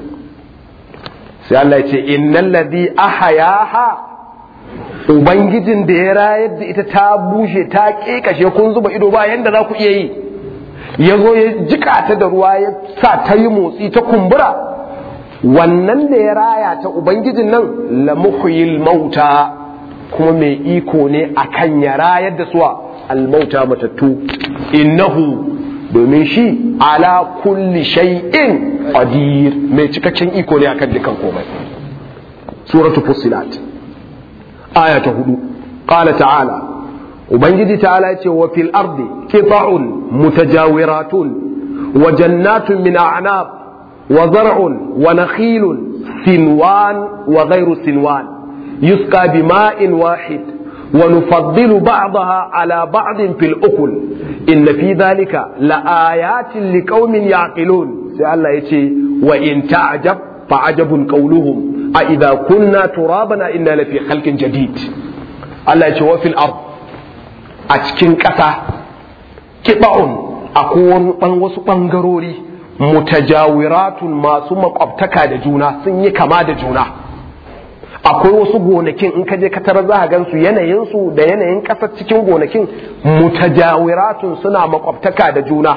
sai Allah ya ce innal ladhi ahayaha ubangijin da ya rayar da ita ta bushe ta kekashe kun zuba ido ba yanda za ku iya yi ya zo ya jika ta da ruwa ya sa ta yi motsi ta kumbura wannan da ya raya ta ubangijin nan la muhyil mauta kuma mai iko ne akan ya rayar da suwa almauta matattu innahu domin shi ala kulli shay'in qadir mai cikakken iko ne akan dukan komai suratu fussilat aya ta hudu qala ta'ala ubangiji ta'ala yace wa fil ardi qita'un mutajawiratun wa jannatun min a'nab wa zar'un wa nakhilun sinwan wa ghayru sinwan yusqa bima'in wahid ونفضل بعضها على بعض في الأكل إن في ذلك لآيات لقوم يعقلون سأل الله يتي وإن تعجب فعجب قولهم أإذا كنا ترابنا إنا لفي خلق جديد الله يتي وفي الأرض أتكين كتا كبعون أكون wasu ɓangarori mutajawiratun masu makwabtaka da juna sun yi kama da juna akwai wasu gonakin in ka je ka tarar za a gansu yanayinsu da yanayin ƙasar cikin gonakin mutajawiratun suna makwabtaka da juna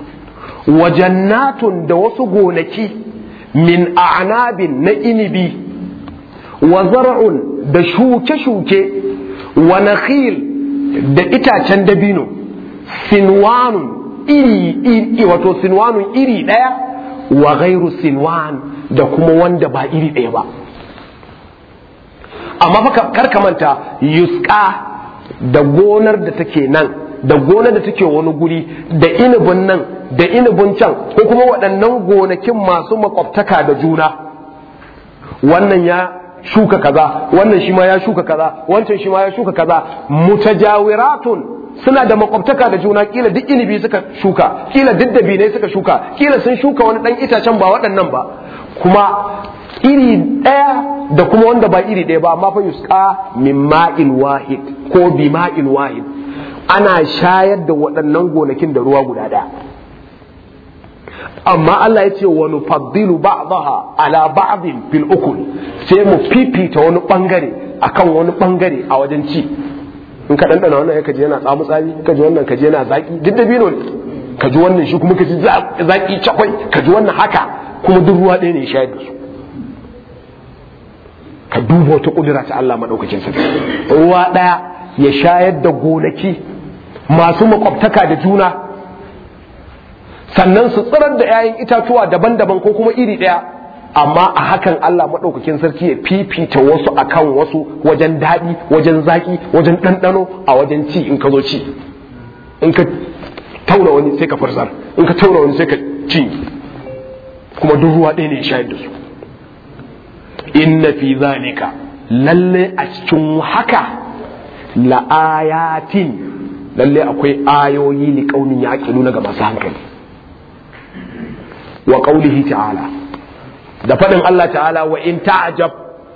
wajannatun da wasu gonaki min a'nabin na inibi wa zar'un da shuke-shuke wa nakhil da itacen dabino sinwanun iri iri wato sinwanun iri ɗaya wa gairu sinwan da kuma wanda ba iri ɗaya ba amma fa kar ka manta yusqa da gonar da take nan da gonar da take wani guri da inibin nan da inibin can ko kuma waɗannan gonakin masu makwabtaka da juna wannan ya shuka kaza wannan shi ma ya shuka kaza wancan shi ma ya shuka kaza mutajawiratun suna da makwabtaka da juna kila duk inibi suka shuka kila duk dabinai suka shuka kila sun shuka wani dan itacen ba waɗannan ba kuma iri ɗaya da kuma wanda ba iri ɗaya ba amma fa yusqa min ma'il wahid ko bi ma'il wahid ana shayar da waɗannan gonakin da ruwa guda ɗaya amma Allah ya ce wa nufaddilu ba'daha ala ba'din fil ukul sai mu fifita wani bangare akan wani bangare a wajen ci in ka dandana wannan ya kaji yana tsamu tsami ka ji wannan kaji yana zaki duk da bino ne ka ji wannan shi kuma ka ji zaki cakwai ka ji wannan haka kuma duk ruwa ɗaya ne ya shayar da su ka duba wata kudura ta Allah madaukakin sarki ruwa ɗaya ya shayar da gonaki masu makwabtaka da juna sannan su tsirar da 'ya'yan itatuwa daban-daban ko kuma iri ɗaya amma a hakan Allah maɗaukakin sarki ya fifita wasu akan wasu wajen daɗi wajen zaƙi wajen ɗanɗano a wajen ci in ka zo ci in ka tauna wani sai ka farsar in ka tauna wani sai ka ci kuma duk ruwa ɗaya ne ya shayar da su inna fi zalika lalle a cikin haka la'ayatin lalle akwai ayoyi li kaunin ya ga masu hankali wa qaulihi ta'ala da faɗin Allah ta'ala wa in ta'jab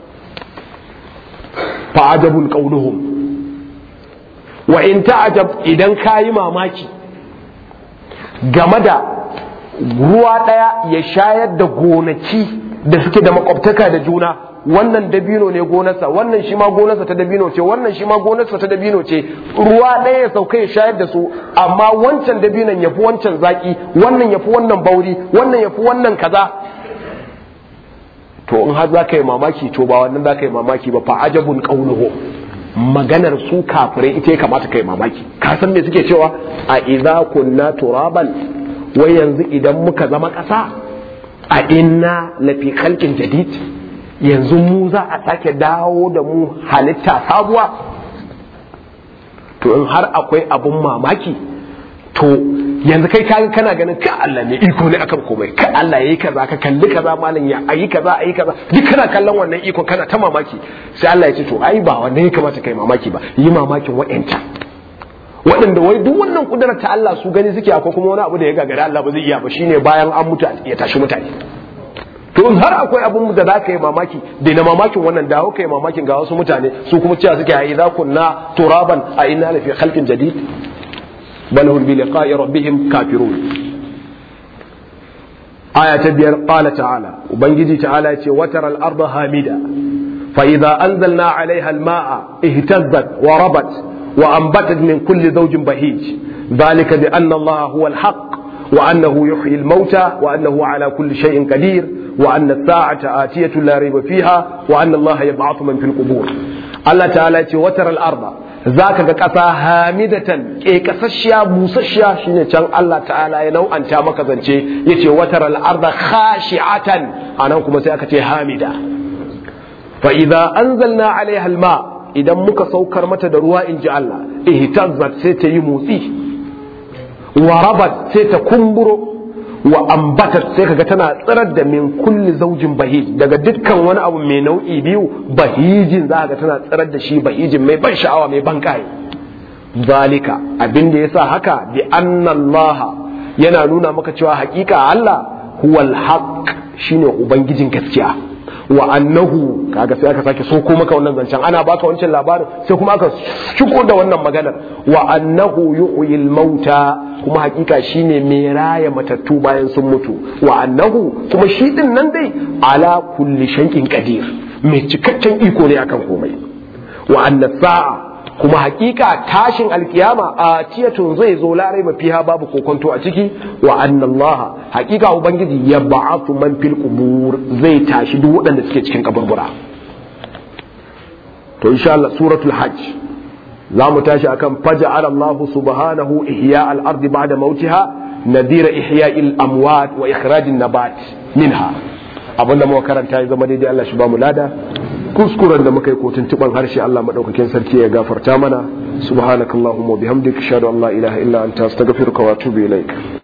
fa'ajabun qauluhum wa in ta'jab idan kayi mamaki game da ruwa ɗaya ya shayar da gonaki da suke da makwabtaka da juna wannan dabino ne gonarsa wannan shi ma gonarsa ta dabino ce wannan shi ma gonarsa ta dabino ce ruwa ɗaya ya sauka ya shayar da su amma wancan dabinon ya fi wancan zaki wannan ya fi wannan bauri wannan ya fi wannan kaza to in har za ka yi mamaki to ba wannan za ka yi mamaki ba fa ajabun qauluhu maganar su kafirai ita ya kamata ka yi mamaki ka san me suke cewa a idza kunna turaban wai yanzu idan muka zama ƙasa a inna lafi khalqin jadid yanzu mu za a sake dawo da mu halitta sabuwa to in har akwai abun mamaki to yanzu kai kaga kana ganin ka Allah ne iko ne akan komai ka Allah yayi kaza ka kalli kaza malam ya ayi kaza ayi kaza duk kana kallon wannan iko kana ta mamaki sai Allah ya ce to ai ba wannan ya kamata kai mamaki ba yi mamakin wa'anta waɗanda wai duk wannan kudurar ta Allah su gani suke akwai kuma wani abu da ya gagara Allah ba zai iya ba shine bayan an mutu ya tashi mutane to in har akwai abun da za ka yi mamaki da na mamakin wannan dawo ka yi mamakin ga wasu mutane su kuma cewa suke a idza kunna turaban a inna lafi khalqin jadid bal hum bi liqa'i rabbihim kafirun aya ta biyar qala ta'ala ubangiji ta'ala ya ce watara al-arda hamida fa idza anzalna 'alayha al-ma'a ihtazzat wa rabat wa anbatat min kulli zawjin bahij dhalika bi anna allaha huwa al-haqq وأنه يحيي الموتى وأنه على كل شيء قدير وأن الساعة آتية لا ريب فيها وأن الله يبعث من في القبور الله تعالى وتر الأرض ذاك كسا هامدة كي كسشيا موسشيا شيني كان الله تعالى ينو أن تامك ذنشي يتي وتر الأرض خاشعة أنا كما سيأكتي هامدة فإذا أنزلنا عليها الماء إذا مك سوكر متى دروا إن جاء الله اهتزت سيتي موسي warabat sai ta kumburo wa ambatat sai kaga tana tsirar da min kulli zaujin bahij daga dukkan wani abu mai nau'i biyu bahijin za ga tana tsirar da shi bahijin mai ban sha'awa mai ban kai zalika abin da yasa haka bi anna Allah yana nuna maka cewa hakika Allah huwal haqq shine ubangijin gaskiya wa annahu kaga sai aka sake soko maka wannan zancen ana baka wancan labarin sai kuma aka shigo da wannan maganar wa annahu yuhyil mauta kuma hakika shine mai raya matattu bayan sun mutu wa annahu kuma shi din nan dai ala kulli shay'in qadir mai cikakken iko ne akan komai wa anna sa'a kuma hakika tashin alkiyama a tiyatun zai zo larai mafiha babu kokonto a ciki wa anna Allah hakika ubangiji ya ba'athu man fil qubur zai tashi duk waɗanda suke cikin kaburbura to insha Allah suratul hajj za mu tashi akan faja'ala Allah subhanahu ihya al-ardi ba'da mautiha nadira ihya al-amwat wa ikhraj an-nabat minha abinda muka karanta ya zama daidai Allah shi ba mu lada kuskuren da muka yi ko tuntuban harshe Allah madaukakin sarki ya gafarta mana subhanakallahumma bihamdika ashhadu an la ilaha illa anta astaghfiruka wa atubu ilaik